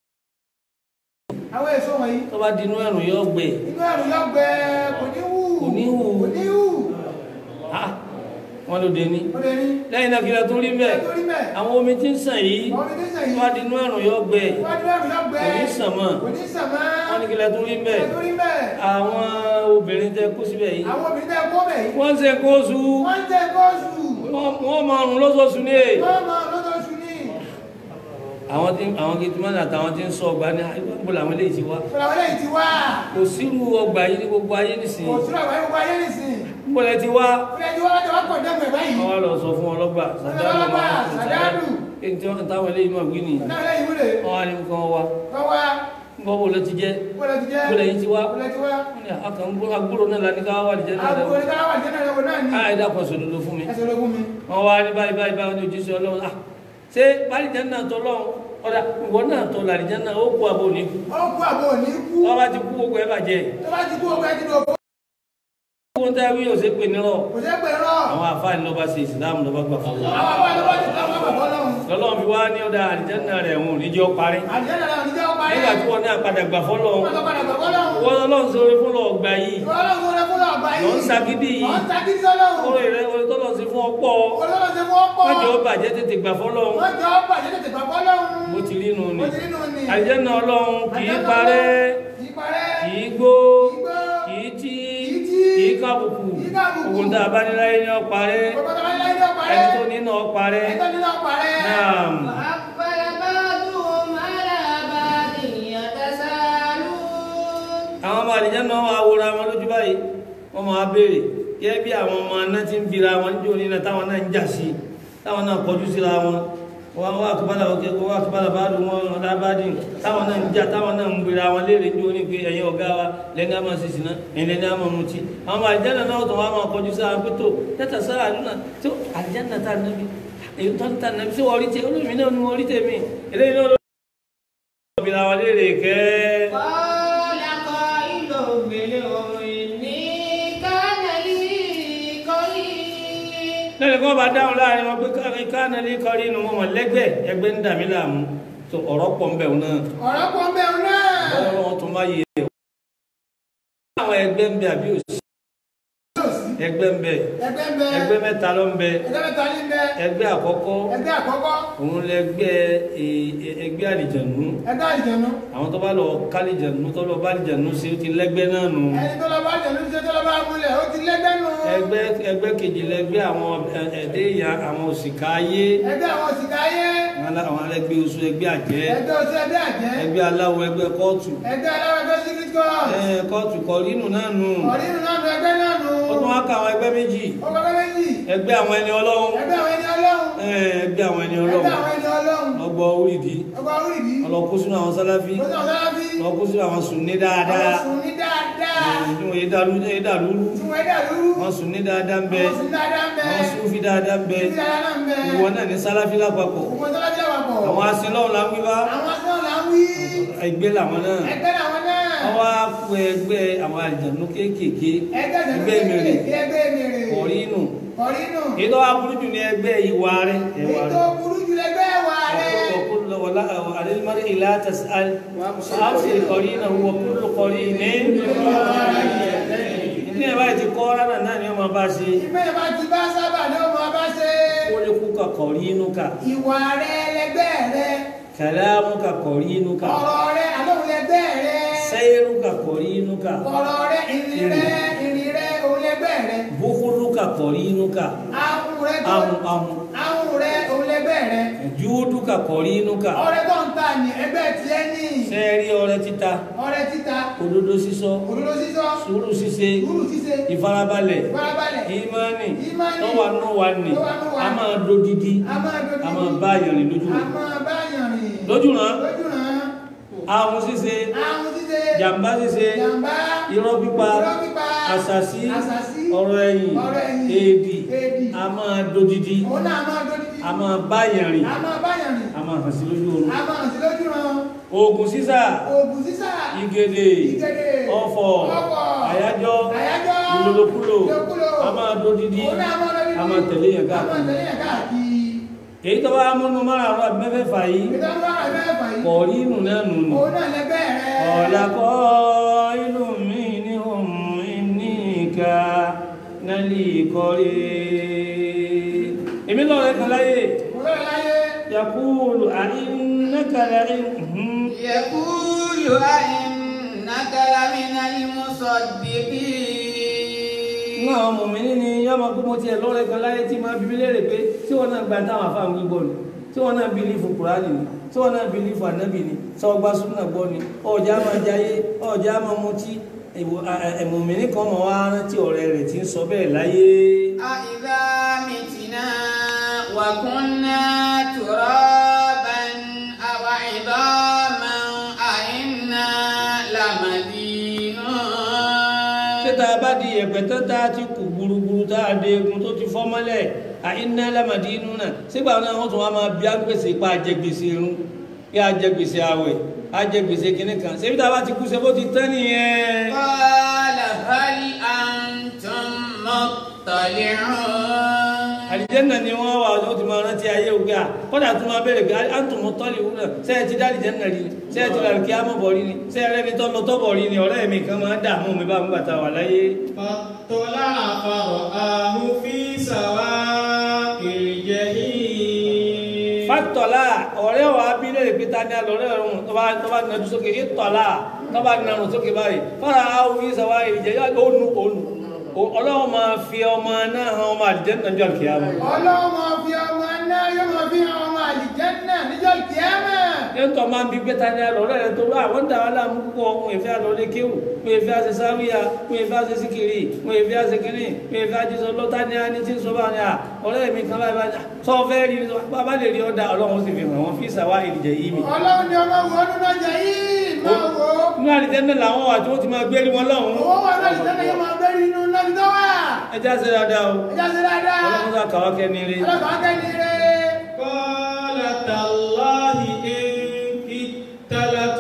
àwọn èso wọ̀nyí tó bá dinú ẹ̀rùn yóò gbé inú ẹ̀rù yọ gbẹ kò ní wù Kò ní wù. kò ní wù ah wọ́n ló dé ní ó lè rí lẹ́yìn náà kí lẹ tún rí bẹ́ẹ̀ torí bẹ́ẹ̀ àwọn omi tí ń sàn yìí àwọn omi tí ń sàn tó yìí bá dinú ẹ̀rùn yóò gbé wọ́n ní ẹ̀rù yọ gbẹ kò ní sàn mọ́ kò ní sàn mọ́ wọ́n ní kí lẹ tún rí bẹ́ẹ̀ torí bẹ́ẹ̀ àwọn obìnrin tẹ kó síbẹ̀ yìí àwọn obìnrin tẹ́ kó bẹ̀ yìí wọ́n ń ṣe kó oṣù wọ́n ń tẹ́ kóòsù wọ́n wọ́n máa rùn lóṣooṣù ní èyí wọ́n mọ lóṣooṣù ní àwọn tí àwọn gẹtìmọ́nì àtàwọn tí ń sọ ọgbà ní àìbọ̀ làwọn eléyìí ti wá Fúnra wọlé yìí ti wá. kò sírú ọgbà yìí ní gbogbo ayé nìsín Kò túnra wáyé gbogbo ayé nìsín. níbo lẹ ti wá Fúnra ti wá láti wá kọ̀ dẹ́gbẹ̀ báyìí. wọn wá lọ sọ fún ọlọ́gbà Ọlọ́gbà, Sàdádù. èyí tí wọn táwọn eléyìí náà wí nìyí Fúnra wọlé yìí wúlò. wọn wá ní nǹkan wá Kọ́ wá. nǹkan wo ló ti jẹ Bọ́lá ti jẹ́. bọ́lá yìí ti wá Bọ́lá ti wá. wọn ni àkàn agbóró náà la ní ká wà lìjẹ náà Àgbo rẹ ní ká wà jẹ́ náà lọ́wọ́ náà ni. á ẹ̀dá kan sòdodo fún mi Ẹsẹ̀ ológun mi. wọn wá ní báyìí báyìí báyìí ní ojúṣe Ọlọ́run ah ṣé bálìjẹ náà tọ lọ́run ọ̀dà ìwọ náà tọ làlìjẹ náà ó kú àbò ní kú Ó kú àbò ní kú. wọn bá ti kú gbogbo ẹ bàjẹ́ Tó bá ti kú ogun ẹtì ní òkú. wọn tẹ́ wí òsè pé nírọ̀ Kò sí pé rọ̀. àwọn àfáàní lọ́ba ṣe ìsìlámù lọ́ba gbà fún wọn Àwọn àwọn àlọ́ ti ká wọn bàbá lọ́hùn. lọ́lọ́run fi wá ní ọ̀dà àlìjẹ́nà rẹ̀ òun ò ní jẹ́ ó parí Àjẹ́ náà làwọn oníjẹ́ ọpa nígbà tí wọ́n náà padà gbà fọ́lọ́ Wọ́n tó padà bàbá lọ́hùn. wọ́n lọ́lọ́run sórí fún lọ ọgbà yìí Ìwọ́n lọ́hùn rẹ̀ fún ọgbà yìí. lọ ń sagídí yìí Wọ́n ta kí sọ́lọ́hùn. orí rẹ̀ orí tọ́lọ̀ sí fún ọpọ́ Olóòlò ṣe fún ọ̀pọ̀. mọ́jọ́ ó bàjẹ́ tètè gbà fọ́lọ́ Wọ́n jọ ọ̀pọ̀ àjẹ́ tètè bàbá lọ́hùn. bó ti rí nù ni Mo ti nínú ni. àlìjẹ́nà ọlọ́run kì í parẹ́ Kì í parẹ́. kì í gbó Kì í gbó. kì í tí Kì í tí. kì í kábùkù Kì í kábùkù. ògùn tá a bá ní láyé ní ó parẹ́ Gbogbo tó bá ní láyé ní ọ̀parẹ́. ẹni tó ní náà parẹ́ Ẹni tó ní náà parẹ́. náà. وأقبل بعضهم على بعض يتساءلون àwọn ọmọ àdìjẹ́ náà wà wòra wọn lójú báyìí wọ́n máa béèrè gẹ́gẹ́ bí àwọn ọmọ náà ti ń bira wọn níjó ní náà táwọn náà ń jà sí táwọn náà kọjú síra wọn wọ́n wá àkúbálà òkè wọ́n àkúbálà bá dùn wọn ọ̀dà bá dùn táwọn náà ń jà táwọn náà ń bira wọn léèrè níjó ní pé ẹ̀yin ọ̀gá wa lẹ́ni àmọ́ sísì náà ẹ̀yin lẹ́ni àmọ́ mutí àwọn ọmọ àdìjẹ́ náà náà tó wọ́n máa kọjú síra wọn pé tó tẹ́tà sára àdúrà tó àdìjẹ́ náà tá nàbí èyí tó ń ta nàbí sí wọ́n rí tẹ olómi náà ni wọ́n rí tèmi eléyìí náà ló bira wọn léèrè kẹ́ẹ́. قال قائل منهم إني كان لي قرين lẹ́nu kan bá dáhùn láàrin wọn pé káàná ní kọrí inú wọn lẹ́gbẹ́ ẹgbẹ́ ń dà mí láàmú tó ọ̀rọ̀ pọ̀ ń bẹ̀ wọn náà Ọ̀rọ̀ pọ̀ ń bẹ̀rù náà. ọ̀rọ̀ wọn tún máa yẹ ẹ̀. àwọn ẹgbẹ́ ń bẹ àbí òsì ẹgbẹ́ ń bẹ Ẹgbẹ́ ń bẹ. ẹgbẹ́ mẹ́ta ló ń bẹ Ẹgbẹ́ mẹ́ta ní ń bẹ. ẹgbẹ́ àkọ́kọ́ Ẹgbẹ́ àkọ́kọ́. òun lẹgbẹ́ ẹ- ẹ- ẹgbẹ́ àlìjànú Ẹgbẹ́ àlìjẹ̀nu. àwọn tó bá lọ kálíjànú tó lọ bá àlìjànú sí ó ti lẹ́gbẹ́ náà nù Ẹni tó lọ bá jẹ̀nu ṣe tó lọ bá múlẹ̀ ó ti lẹ́gbẹ́ nù. ẹgbẹ́ ẹgbẹ́ kejì lẹgbẹ́ àwọn ẹ- ẹ̀dẹ́ ìyá àwọn òṣìkà ayé Ẹgbẹ́ àwọn òsìkà ayé. àwọn alẹ́gbẹ́ oṣù ẹgbẹ́ àjẹ́ Ẹgbẹ́ oṣù ẹgbẹ́ àjẹ́. ẹgbẹ́ aláwọ̀ ẹgbẹ́ kóòtù Ẹgbẹ́ aláwọ̀ ẹgbẹ́ secret court. ẹ kóòtù kọrínù náà nù Ọ̀rínù náà nu ẹgbẹ́ náà nù. ó tún wá ká àwọn ẹgbẹ́ méjì Ó kọ́ méjì. ẹgbẹ́ àwọn ẹni ọlọ́run Ẹgbẹ́ àwọn ẹni ọlọ́run. ẹ ẹgbẹ́ àwọn ẹni Ẹgbẹ́ ọlọ́run àwọn ẹni ọlọ́run. ọgbọ orídìí Ọgbà orídìí. ọlọ́kú sínú àwọn sáláfí Ó sọ sálábí. ọlọ́kú sínú àwọn sùnní dáadáa Àwọn sùn ní dáadáa. tí wọ́n yé dàlú yé dàlúrú Tí wọ́n dà lúrú. wọ́n sùnní dáadáa ń bẹ Àwọn sùn dáadáa ń bẹ. wọ́n súnfí dáadáa ń bẹ Sùn dáadáa náà ń bẹ. ìwọ náà ní sáláfí lápapọ̀ Gbogbo sálábí àpapọ̀. àwọn asinlọ́run là ń wí bá Àwọn asọ́nà là ń wí. ẹgbẹ́ làwọn náà Ẹgbẹ́ làwọn náà. wọ́n wá pé ẹgbẹ́ àwọn àjànú kéékèèké Ẹgbẹ́ ẹgbẹ́ mèrè Ẹgbẹ́ mèrè. kọ̀rínù Ọ̀rínù. èyí tó wá burú jù ní ẹgbẹ́ ìwà rẹ̀ ẹwà Èyí rẹ̀ tó burú jù lẹ́gbẹ́ wà rẹ̀. وكل ولا على المرء لا تسأل وأبصر قرينه وكل قرين ní ẹ̀ báyìí ti kọ́ rárá náà ni ọmọ bá ṣe Ìgbẹ́ ìbá ti bá sábà ní ọmọ bá ṣe. ó lè kú ka kọ̀rínúkà Ìwà rẹ̀ lẹ́gbẹ́ rẹ̀. kàlámúkà kọ̀rínúkà Ọ̀rọ̀ rẹ̀ àlóhùn lẹ́gbẹ́ rẹ̀. sẹ́yìrúkà kọ̀rínúkà Ọ̀rọ̀ rẹ̀ ìrìn rẹ̀ ìrìn rẹ̀ òun lẹ́gbẹ́ rẹ̀. búkúrúkà kọ̀rínúkà Ahun rẹ̀ tó. ahun ahun Ahun rẹ̀ òun lẹ́gbẹ́ rẹ̀. júúdúkà kọ̀rínúkà Ọrẹ tó ń ta ní ẹgbẹ́ tiẹ̀ ní. sẹ́ẹ̀rí ọrẹ títa Ọrẹ títa. òdodo sísọ Òdodo sísọ. sùúrù ṣíṣe Sùúrù ṣíṣe. ìfarabalẹ̀ Ìfarabalẹ̀. ìmánì Ìmánì. tọ́wà náà wà ní Tó wà nù wà a ní. máa dodidi A máa dojú. a máa bá yàn rìn lójú A máa bá yàn rìn. lójú ràn Lójú ràn. ahun ṣíṣe Ahun ṣíṣe. jàmbá ṣíṣe Jàmbá. irọ́ pípa Irọ́ pípa. àṣàsí Àṣàsí. ọ̀rọ̀ ẹ̀yìn Ọ̀rọ̀ ẹ̀yìn. èdì Èdì. a máa dodidi Òun náà máa dojú. a máa bá yàn rìn A máa bá yàn rìn. a máa hàn sí lójú oorun A máa sí lójú ràn. oògùn sísà Oògùn sísà. igede Ìgèdè. ọ̀fọ̀ Ọ̀fọ̀. àyájọ́ Àyájọ́. ìlòlòkulò Ìlòkulò. a máa dodidi Òun náà máa lójú. a máa tẹ̀lé yàn A máa káàkiri tẹ̀lé yàn káàkiri. èyí tó bá múnú márùn-ún àbí mẹ́fẹ̀ẹ̀fà yìí Ìdánwò àrẹ mẹ́fà yìí. kọ̀ọ̀rí inú náà nù nù Òun náà lẹ́gbẹ́ rẹ̀. ọ̀làkọ́ ìlú mi ní ohun ní ìka nálì kọ́rí èmi lọ́rẹ̀ kan láyé Mo lọ́rẹ̀ láyé. yakúlù àìnákàlà ìhùn يقول أئنك لمن المصدقين náà mọ̀ mí ní yọ́mọ pé mo tiẹ̀ lọ́rẹ̀ kan láyé tí máa bíbí léèrè pé tí wọ́n náà gba táwọn afáàmù gbígbọ́ ni tí tí wọ́n náà bìlífù kùránì ni tí wọ́n náà bìlífù ànábì ni sọ ọgbà súnà gbọ́ ni ọjà máa jayé ọjà máa mutí ẹ̀mọ̀mìnì kan mọ̀ wá rántí ọ̀rẹ́ rẹ̀ tí ń sọ bẹ́ẹ̀ láyé. أإذا متنا وكنا ترابا أو عظاما أإنا لمدينون ṣé tá a bá di ẹ̀pẹ̀ tán tá a ti kù gburugburu tá a dé egun tó ti fọ́ mọ́lẹ̀ àìná lámàdí inú náà sígbà náà wọ́n tún wá máa bí agbèsè pa àjẹgbèsè irun kí àjẹgbèsè àwẹ̀ àjẹgbèsè kìnnì kan ṣé bí tá a bá ti kú ṣe bó ti tán nìyẹn. قال هل أنتم مطلعون àlìjẹ́nà ni wọ́n wà ó ti máa rántí ayé ògbé à kọ́dà tún máa bẹ̀rẹ̀ pé àǹtùmọ̀ tọ́lì wúlò ṣé ẹ ti dá àlìjẹ́nà rí ni ṣé ẹ ti rà kí á mọ̀ bọ̀ rí ni ṣé ẹ rẹ́ni tọ́lọ tọ́bọ̀ rí ni ọ̀rẹ́ mi kan máa ń dààmú mi bá mi bàtà wà láyé. فاطلع فرآه في سواء الجحيم fàtọ̀lá ọ̀rẹ́ wa bí lè pété ní alọ́rẹ́ ọ̀run tó bá tó bá nàdú sókè ìtọ̀lá tó bá nàrù sókè báyìí fara àwọn ìṣàwá ìjẹ́ yá ònu ònu ọlọ́run máa fi ọmọ náà hàn ọmọ àlìjẹ́nà jọ kìá mọ́. ọlọ́run máa fi ọmọ náà yóò máa fi hàn ọmọ àlìjẹ́nnà níjọ́ kíámà. ẹ̀ńtọ́ máa ń bí pété ní alọ́rẹ́ rẹ tó bá àwọn dà wà láàmú púpọ̀ wọn èfẹ́ alọ́lé kéwù wọn èfẹ́ àṣẹ sáwíyà wọn èfẹ́ àṣẹ síkìrì wọn èfẹ́ àṣẹ kínní wọn èfẹ́ àṣẹ sọ lọ́tà ní àní tí ń sọ báwọn ni à ọ̀rẹ́ mi kan báyìí báyìí sọ fẹ́ rí bàbá lè rí ọ̀dà ọlọ́run sì fi hàn wọ́n fi ìṣàwá ìrìjẹ̀ yìí mi. ọlọ́run ni ọmọ wo ọdún náà jẹ yìí máa wò ó. inú àlìjẹ́nà làwọn wà tí wọ́n ti máa gbé rí wọn lọ́hùn. owó wà náà àlìjẹ́nnà yóò máa bẹ́ẹ̀ nínú lọ́dún tó wà. ẹjá ṣe dáadáa o ẹja ṣe dáadáa. ọlọ́run sá kàwá kẹ́ni rí. ọlọ́kọ̀ akẹ́ni rẹ̀. قال تالله إن كدت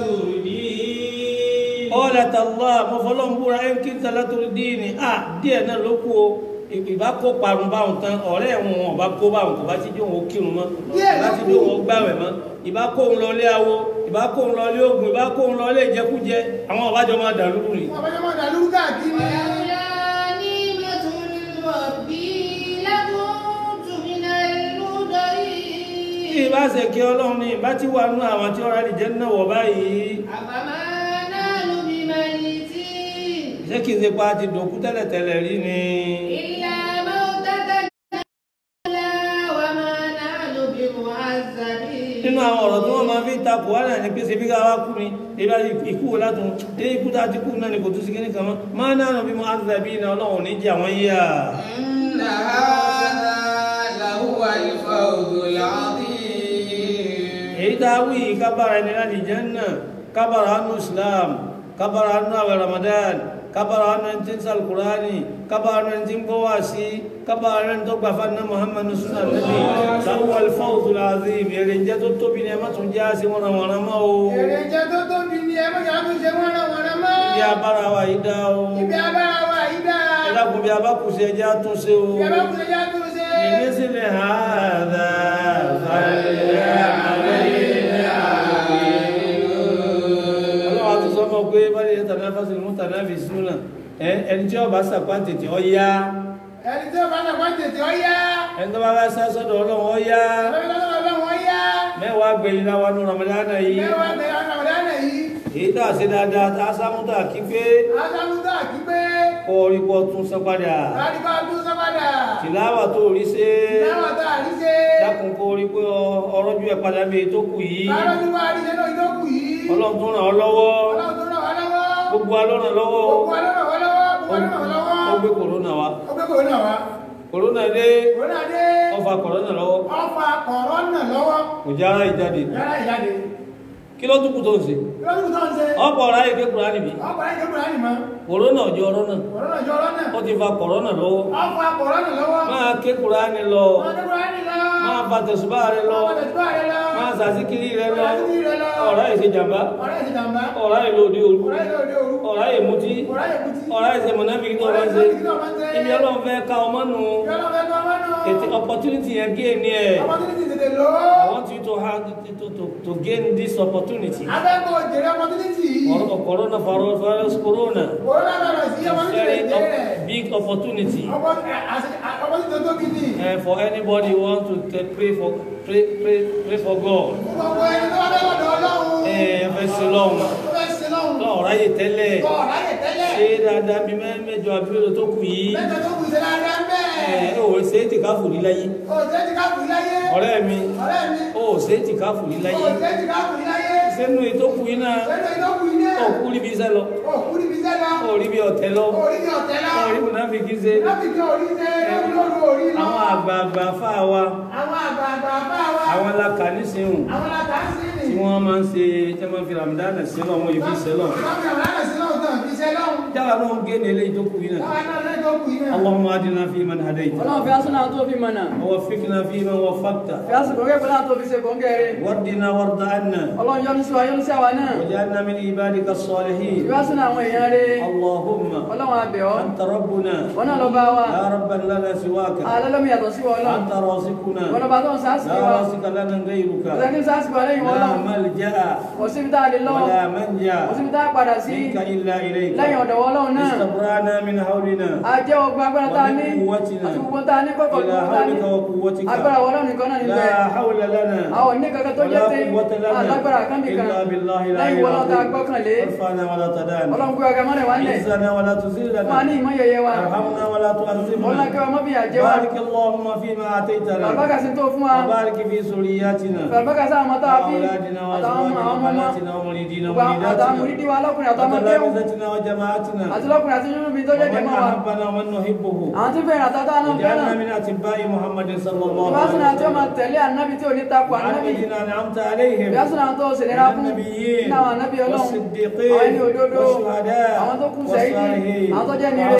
لتردين ọ̀là tàlá mọ̀fọ́lọ́n búra ẹ̀ kí n tala torí díìnì à díẹ̀ náà ló kú o ìbá kó parun báwọn tán ọ̀rẹ́ ẹ̀wọ̀n wọn ọba kó báwọn kò bá ti dé òun kírun mọ́ Díẹ̀ ìbá ló ti kù. dé òun gbàwẹ̀ mọ́ ìbá kó òun lọ ilé awo ìbá kó òun lọ ilé oògùn ìbá kó òun lọ ilé ìjẹkújẹ àwọn ọ̀bájọ́ máa dà lúrú rè. wọ́n bá jẹ́ mọ́ dàlú káàkiri. ولولا نعمة ربي لكنت من المدعين ìbá ṣe kí ọlọ́run ní ìbá ti wà nú àwọn tí ọ̀rẹ́ àlìjẹ́ náà wọ̀ báyìí أفما نحن بميتين ṣé kì í ṣe pa ti dòkú tẹ́lẹ̀tẹ́lẹ̀ rí ni. إلا موتتنا الأولى وما نحن بمعذبين nínú àwọn ọ̀rọ̀ tí wọ́n máa fi takò wá náà ní pé ṣebí ká wá kú ni ìbá ikú wo látún dé ikú tá a ti kú náà ni kò tún sí kíní kan mọ́ máa náà nà bí mo áńsà bí iná ọlọ́run ní jẹ́ àwọn yíyà. إن هذا لهو الفوز العظيم èyí tá a wí yìí kábàárà ẹni láti Jánnà kábàárà ánú Islam kábàárà ánú àwẹ̀ Ramadan kábàárà ánú ẹni tí ń sàl Kùránì kábàárà ẹni tí ń gbọ́ wá sí kábàárà ẹni tó gbà fún aná Muhammadu sunna nabi láwùwà al-fawzu al-azim èrè ń jẹ́ tó tóbi ni ẹ má tún já sí wọn àwọn ọmọ o. èrè jẹ́ tó tóbi ni ẹ mọ̀jà tó ṣe wọ́n náà wọ́n náà mọ́. bí abára wa yìí dá o. ibi abára wa yìí dá. ẹ dákun bí abákùsẹ̀ ẹjẹ́ àtúnṣe o. ibi abákùnrin yá tó ṣe. لمثل هذا ọlọ́wọ́ tó sọ mọ́ pé bá lè tànáfàsì mú tànáfì súnà ẹni tí ọba sàpá tètè ọya ẹni tí ó bá náà wọ́n tètè ọ yá. ẹni tó bá bá sá sọ́dọ̀ ọlọ́run ọya lọ́wọ́ lọ́wọ́ lọ́wọ́ yá. mẹ́wàá gbẹ̀yìn láwa ní ramadana yìí mẹ́wàá bẹ̀rẹ̀ ọ̀nà ọ̀dánà yìí. èyí tá a ṣe dáadáa tá a sámúta kí pé adámúdá kí pé. kọ́ orí pọ̀ tún sán padà láríbá tún sọ́padà. tìláwà tó rí ṣe láwọn tá a rí ṣe. dákun kó orí pé ọrọ́jú ẹ̀ padà bí èyí tó kù yìí láwọn tí wọ́n á rí ṣe náà ìdókù yìí. ọlọ́run tó ràn ọ́ lọ́wọ́ ọlọ́run tó ràn wá lọ́wọ́. gbogbo alọ́ràn lọ́wọ́ gbogbo alọ́ràn wá lọ́wọ́. gbogbo alọ́ràn wá lọ́wọ́. ó gbé kòrónà wá ó gbé kòrónà wá. kòrónà dé kòrónà dé. ó fa kòrónà lọ́wọ́ ọfà kòrónà lọ́wọ́. kò já ara ìjáde yàrá ìjáde. kí ló tún kù tó ń ṣe lọ́dún tó ń ṣe. ọ̀pọ̀ ọ̀rá yìí ké kúránì bí ọkọ̀ ayé kébùrà ni mọ́. kòrónà ọjọ́ ọ̀rọ̀ náà kòrónà jọ lọ́nà. ó ti fa kòrónà lọ́wọ́ ọfà kòrónà lọ́wọ́. máa ké kúránì lọ ọmọ kébùrà ni lọ. máa fa tẹ̀sùbá rẹ lọ ọmọ tẹ̀síwá rẹ lọ. máa sàsíkiri rẹ lọ ọmọ tẹ̀síwá rẹ lọ. ọ̀rá yìí ṣe jàmbá ọ̀rẹ́ ìṣe jàmbá. ọ̀rá yìí lòdì òru ọ̀rẹ́ ìṣe òde òru. ọ̀rá yìí mutí ọ̀rẹ́ ìṣe kùtì. ọ̀rá yìí ṣe mọ̀nàfíì tó bá ń ṣe ibi ọlọ́run fẹ́ ka ọmọ nù ètò opportunity yẹn gé ní ẹ̀ Opportunity tètè lò ó. I want you to have to, to, to, to gain this opportunity. Abẹ́kọ̀ jèrè opportunity yìí. Or, corona virus, virus corona. Corona virus yìí It's opportunity very tètè op- rẹ̀. big opportunity Oppo- àṣẹ- Opportunity tó tóbi ni. uh, for anybody who want to t- pray for pray pray pray for God. Gbogbo ẹni tó wá fẹ́ lọ́dọ̀ Ọlọ́run. Ẹ ẹ fẹ́ sí lọ́hùn. Tó fẹ́ sin lọ́hùn. Lọ́ọ̀ ráyè tẹ́lẹ̀. Kọ̀ ráyè tẹ́lẹ̀. Ṣé dáadáa bí mẹ́- mẹ́jọ abúlé tó kù yìí? Mẹ́jọ tó kù sí dáadáa ń Ẹ bẹ́ẹ̀. ẹ ò ṣe ṣe é ti káfù rí láyé òjé ti ká kù láyé ọ̀rẹ́ mi ọ̀rẹ́ mi ó ṣe é ti káfù rí láyé òjé ti ká kù láyé sínú ìtókù iná lẹ́nu ìdókù ilé òkú ríbi iṣẹ́ lọ òkú níbi iṣẹ́ lọ ó ríbi ọ̀tẹ̀ lọ orí ní ọ̀tẹ́ lọ ó rí mùnáfíkí ṣe láti kí orí ṣe lórí lórí orí lọ àwọn àgbààgbà fáà wa àwọn àgbààgbà bá wa àwọn alákà nísìnyùn àwọn làkàásí nì tí wọ́n máa ń ṣe tí wọ́n fi ramadana sílọ̀ wọn yìí fi sílọ̀ lọ́mọ àwọn aláṣẹ náà tán fi ṣe lọ́hùn jáwa náà ń gé ní ilé ìtókù iná láwọn náà lẹ́jọ́ kù yìí náà اللهم اهدنا فيمن هديت ọlọ́run fi asúnà tó fi mọ̀nà ووفقنا فيمن وفقت fi asùnkò kẹ́ pẹ̀lú àtò fi ṣe kòńgẹ́rẹ́ واردنا وارض عنا ọlọ́run yọ́nú sí wa yọ́nú sí àwa náà واجعلنا من عبادك fi الصالحين asúnà àwọn èèyàn rẹ̀ اللهم ọlọ́run abẹ̀ ọ́ أنت ربنا wọn náà lọ bá wa لا ربا لنا سواك alẹ́lọ́mí yàtọ̀ sí wa ọlọ́run أنت رازقنا wọn lọ bá tó ń sáàsì لا wa رازق لنا غيرك ọ̀sẹ̀ ní sáàsì wa lẹ́yìn wọn لا ọlọ́run ملجأ kò síbi tá a lè lọ ولا kò منجا síbi tá a padà sí منك إلا إليك lẹ́yìn ọ̀dọ̀ wọn ọlọ́run náà استبرانا من حولنا a jẹ́ ọgbà agbára tá a ní وقوتنا àti gbogbo tá a ní kọ́kọ́ إلى gbogbo tá a ní حولك وقوتك agbára wọn ọlọ́run nìkan náà níbẹ̀ لا حول لنا àwọn ní kankan tó jẹ́ ولا pé قوة لنا alágbára kan bì kan إلا بالله لا lẹ́yìn wọn ọlọ́run tá a إله gbọ́kànlé ارفعنا ولا تدانا ọlọ́run gbé ọgá mọ́lẹ̀ wá ń lẹ̀ عزنا ولا wọn á ní تذلنا ìmọ̀ yẹyẹ wa ارحمنا ولا ọlọ́run kí تعذبنا wọn mọ́ bí àjẹ́ wa بارك اللهم فيما آتيتنا bàbá sí tó fún wa وبارك في ذرياتنا bàbá sí àwọn tá a bí وأولادنا àtàwọn ọmọ وأزواجنا àwọn ọmọ وبناتنا ومريدينا gbogbo àtàwọn ومريداتنا mùrídìí wa lọ́kùnrin àtàwọn ọmọ kéwù وتلامذتنا وجماعتنا àti lọ́kùnrin àti nínú mi tó jẹ́ jẹ́ ومن mọ́ wa أحبنا ومن نحبه àwọn tí fẹ́ràn àtàtà náà واجعلنا fẹ́ràn من أتباع محمد صلى الله ìbásùn عليه àti ọmọ وسلم tẹ̀lé ànábì tí ò ní takò ànábì الذين أنعمت عليهم ìbásùn àwọn tó ṣèlérà من fún النبيين nínú àwọn ànábì ọlọ́run àwọn ẹni والصديقين òdodo والشهداء àwọn tó kú sẹ́yìn والصالحين àwọn tó jẹ́ ní ire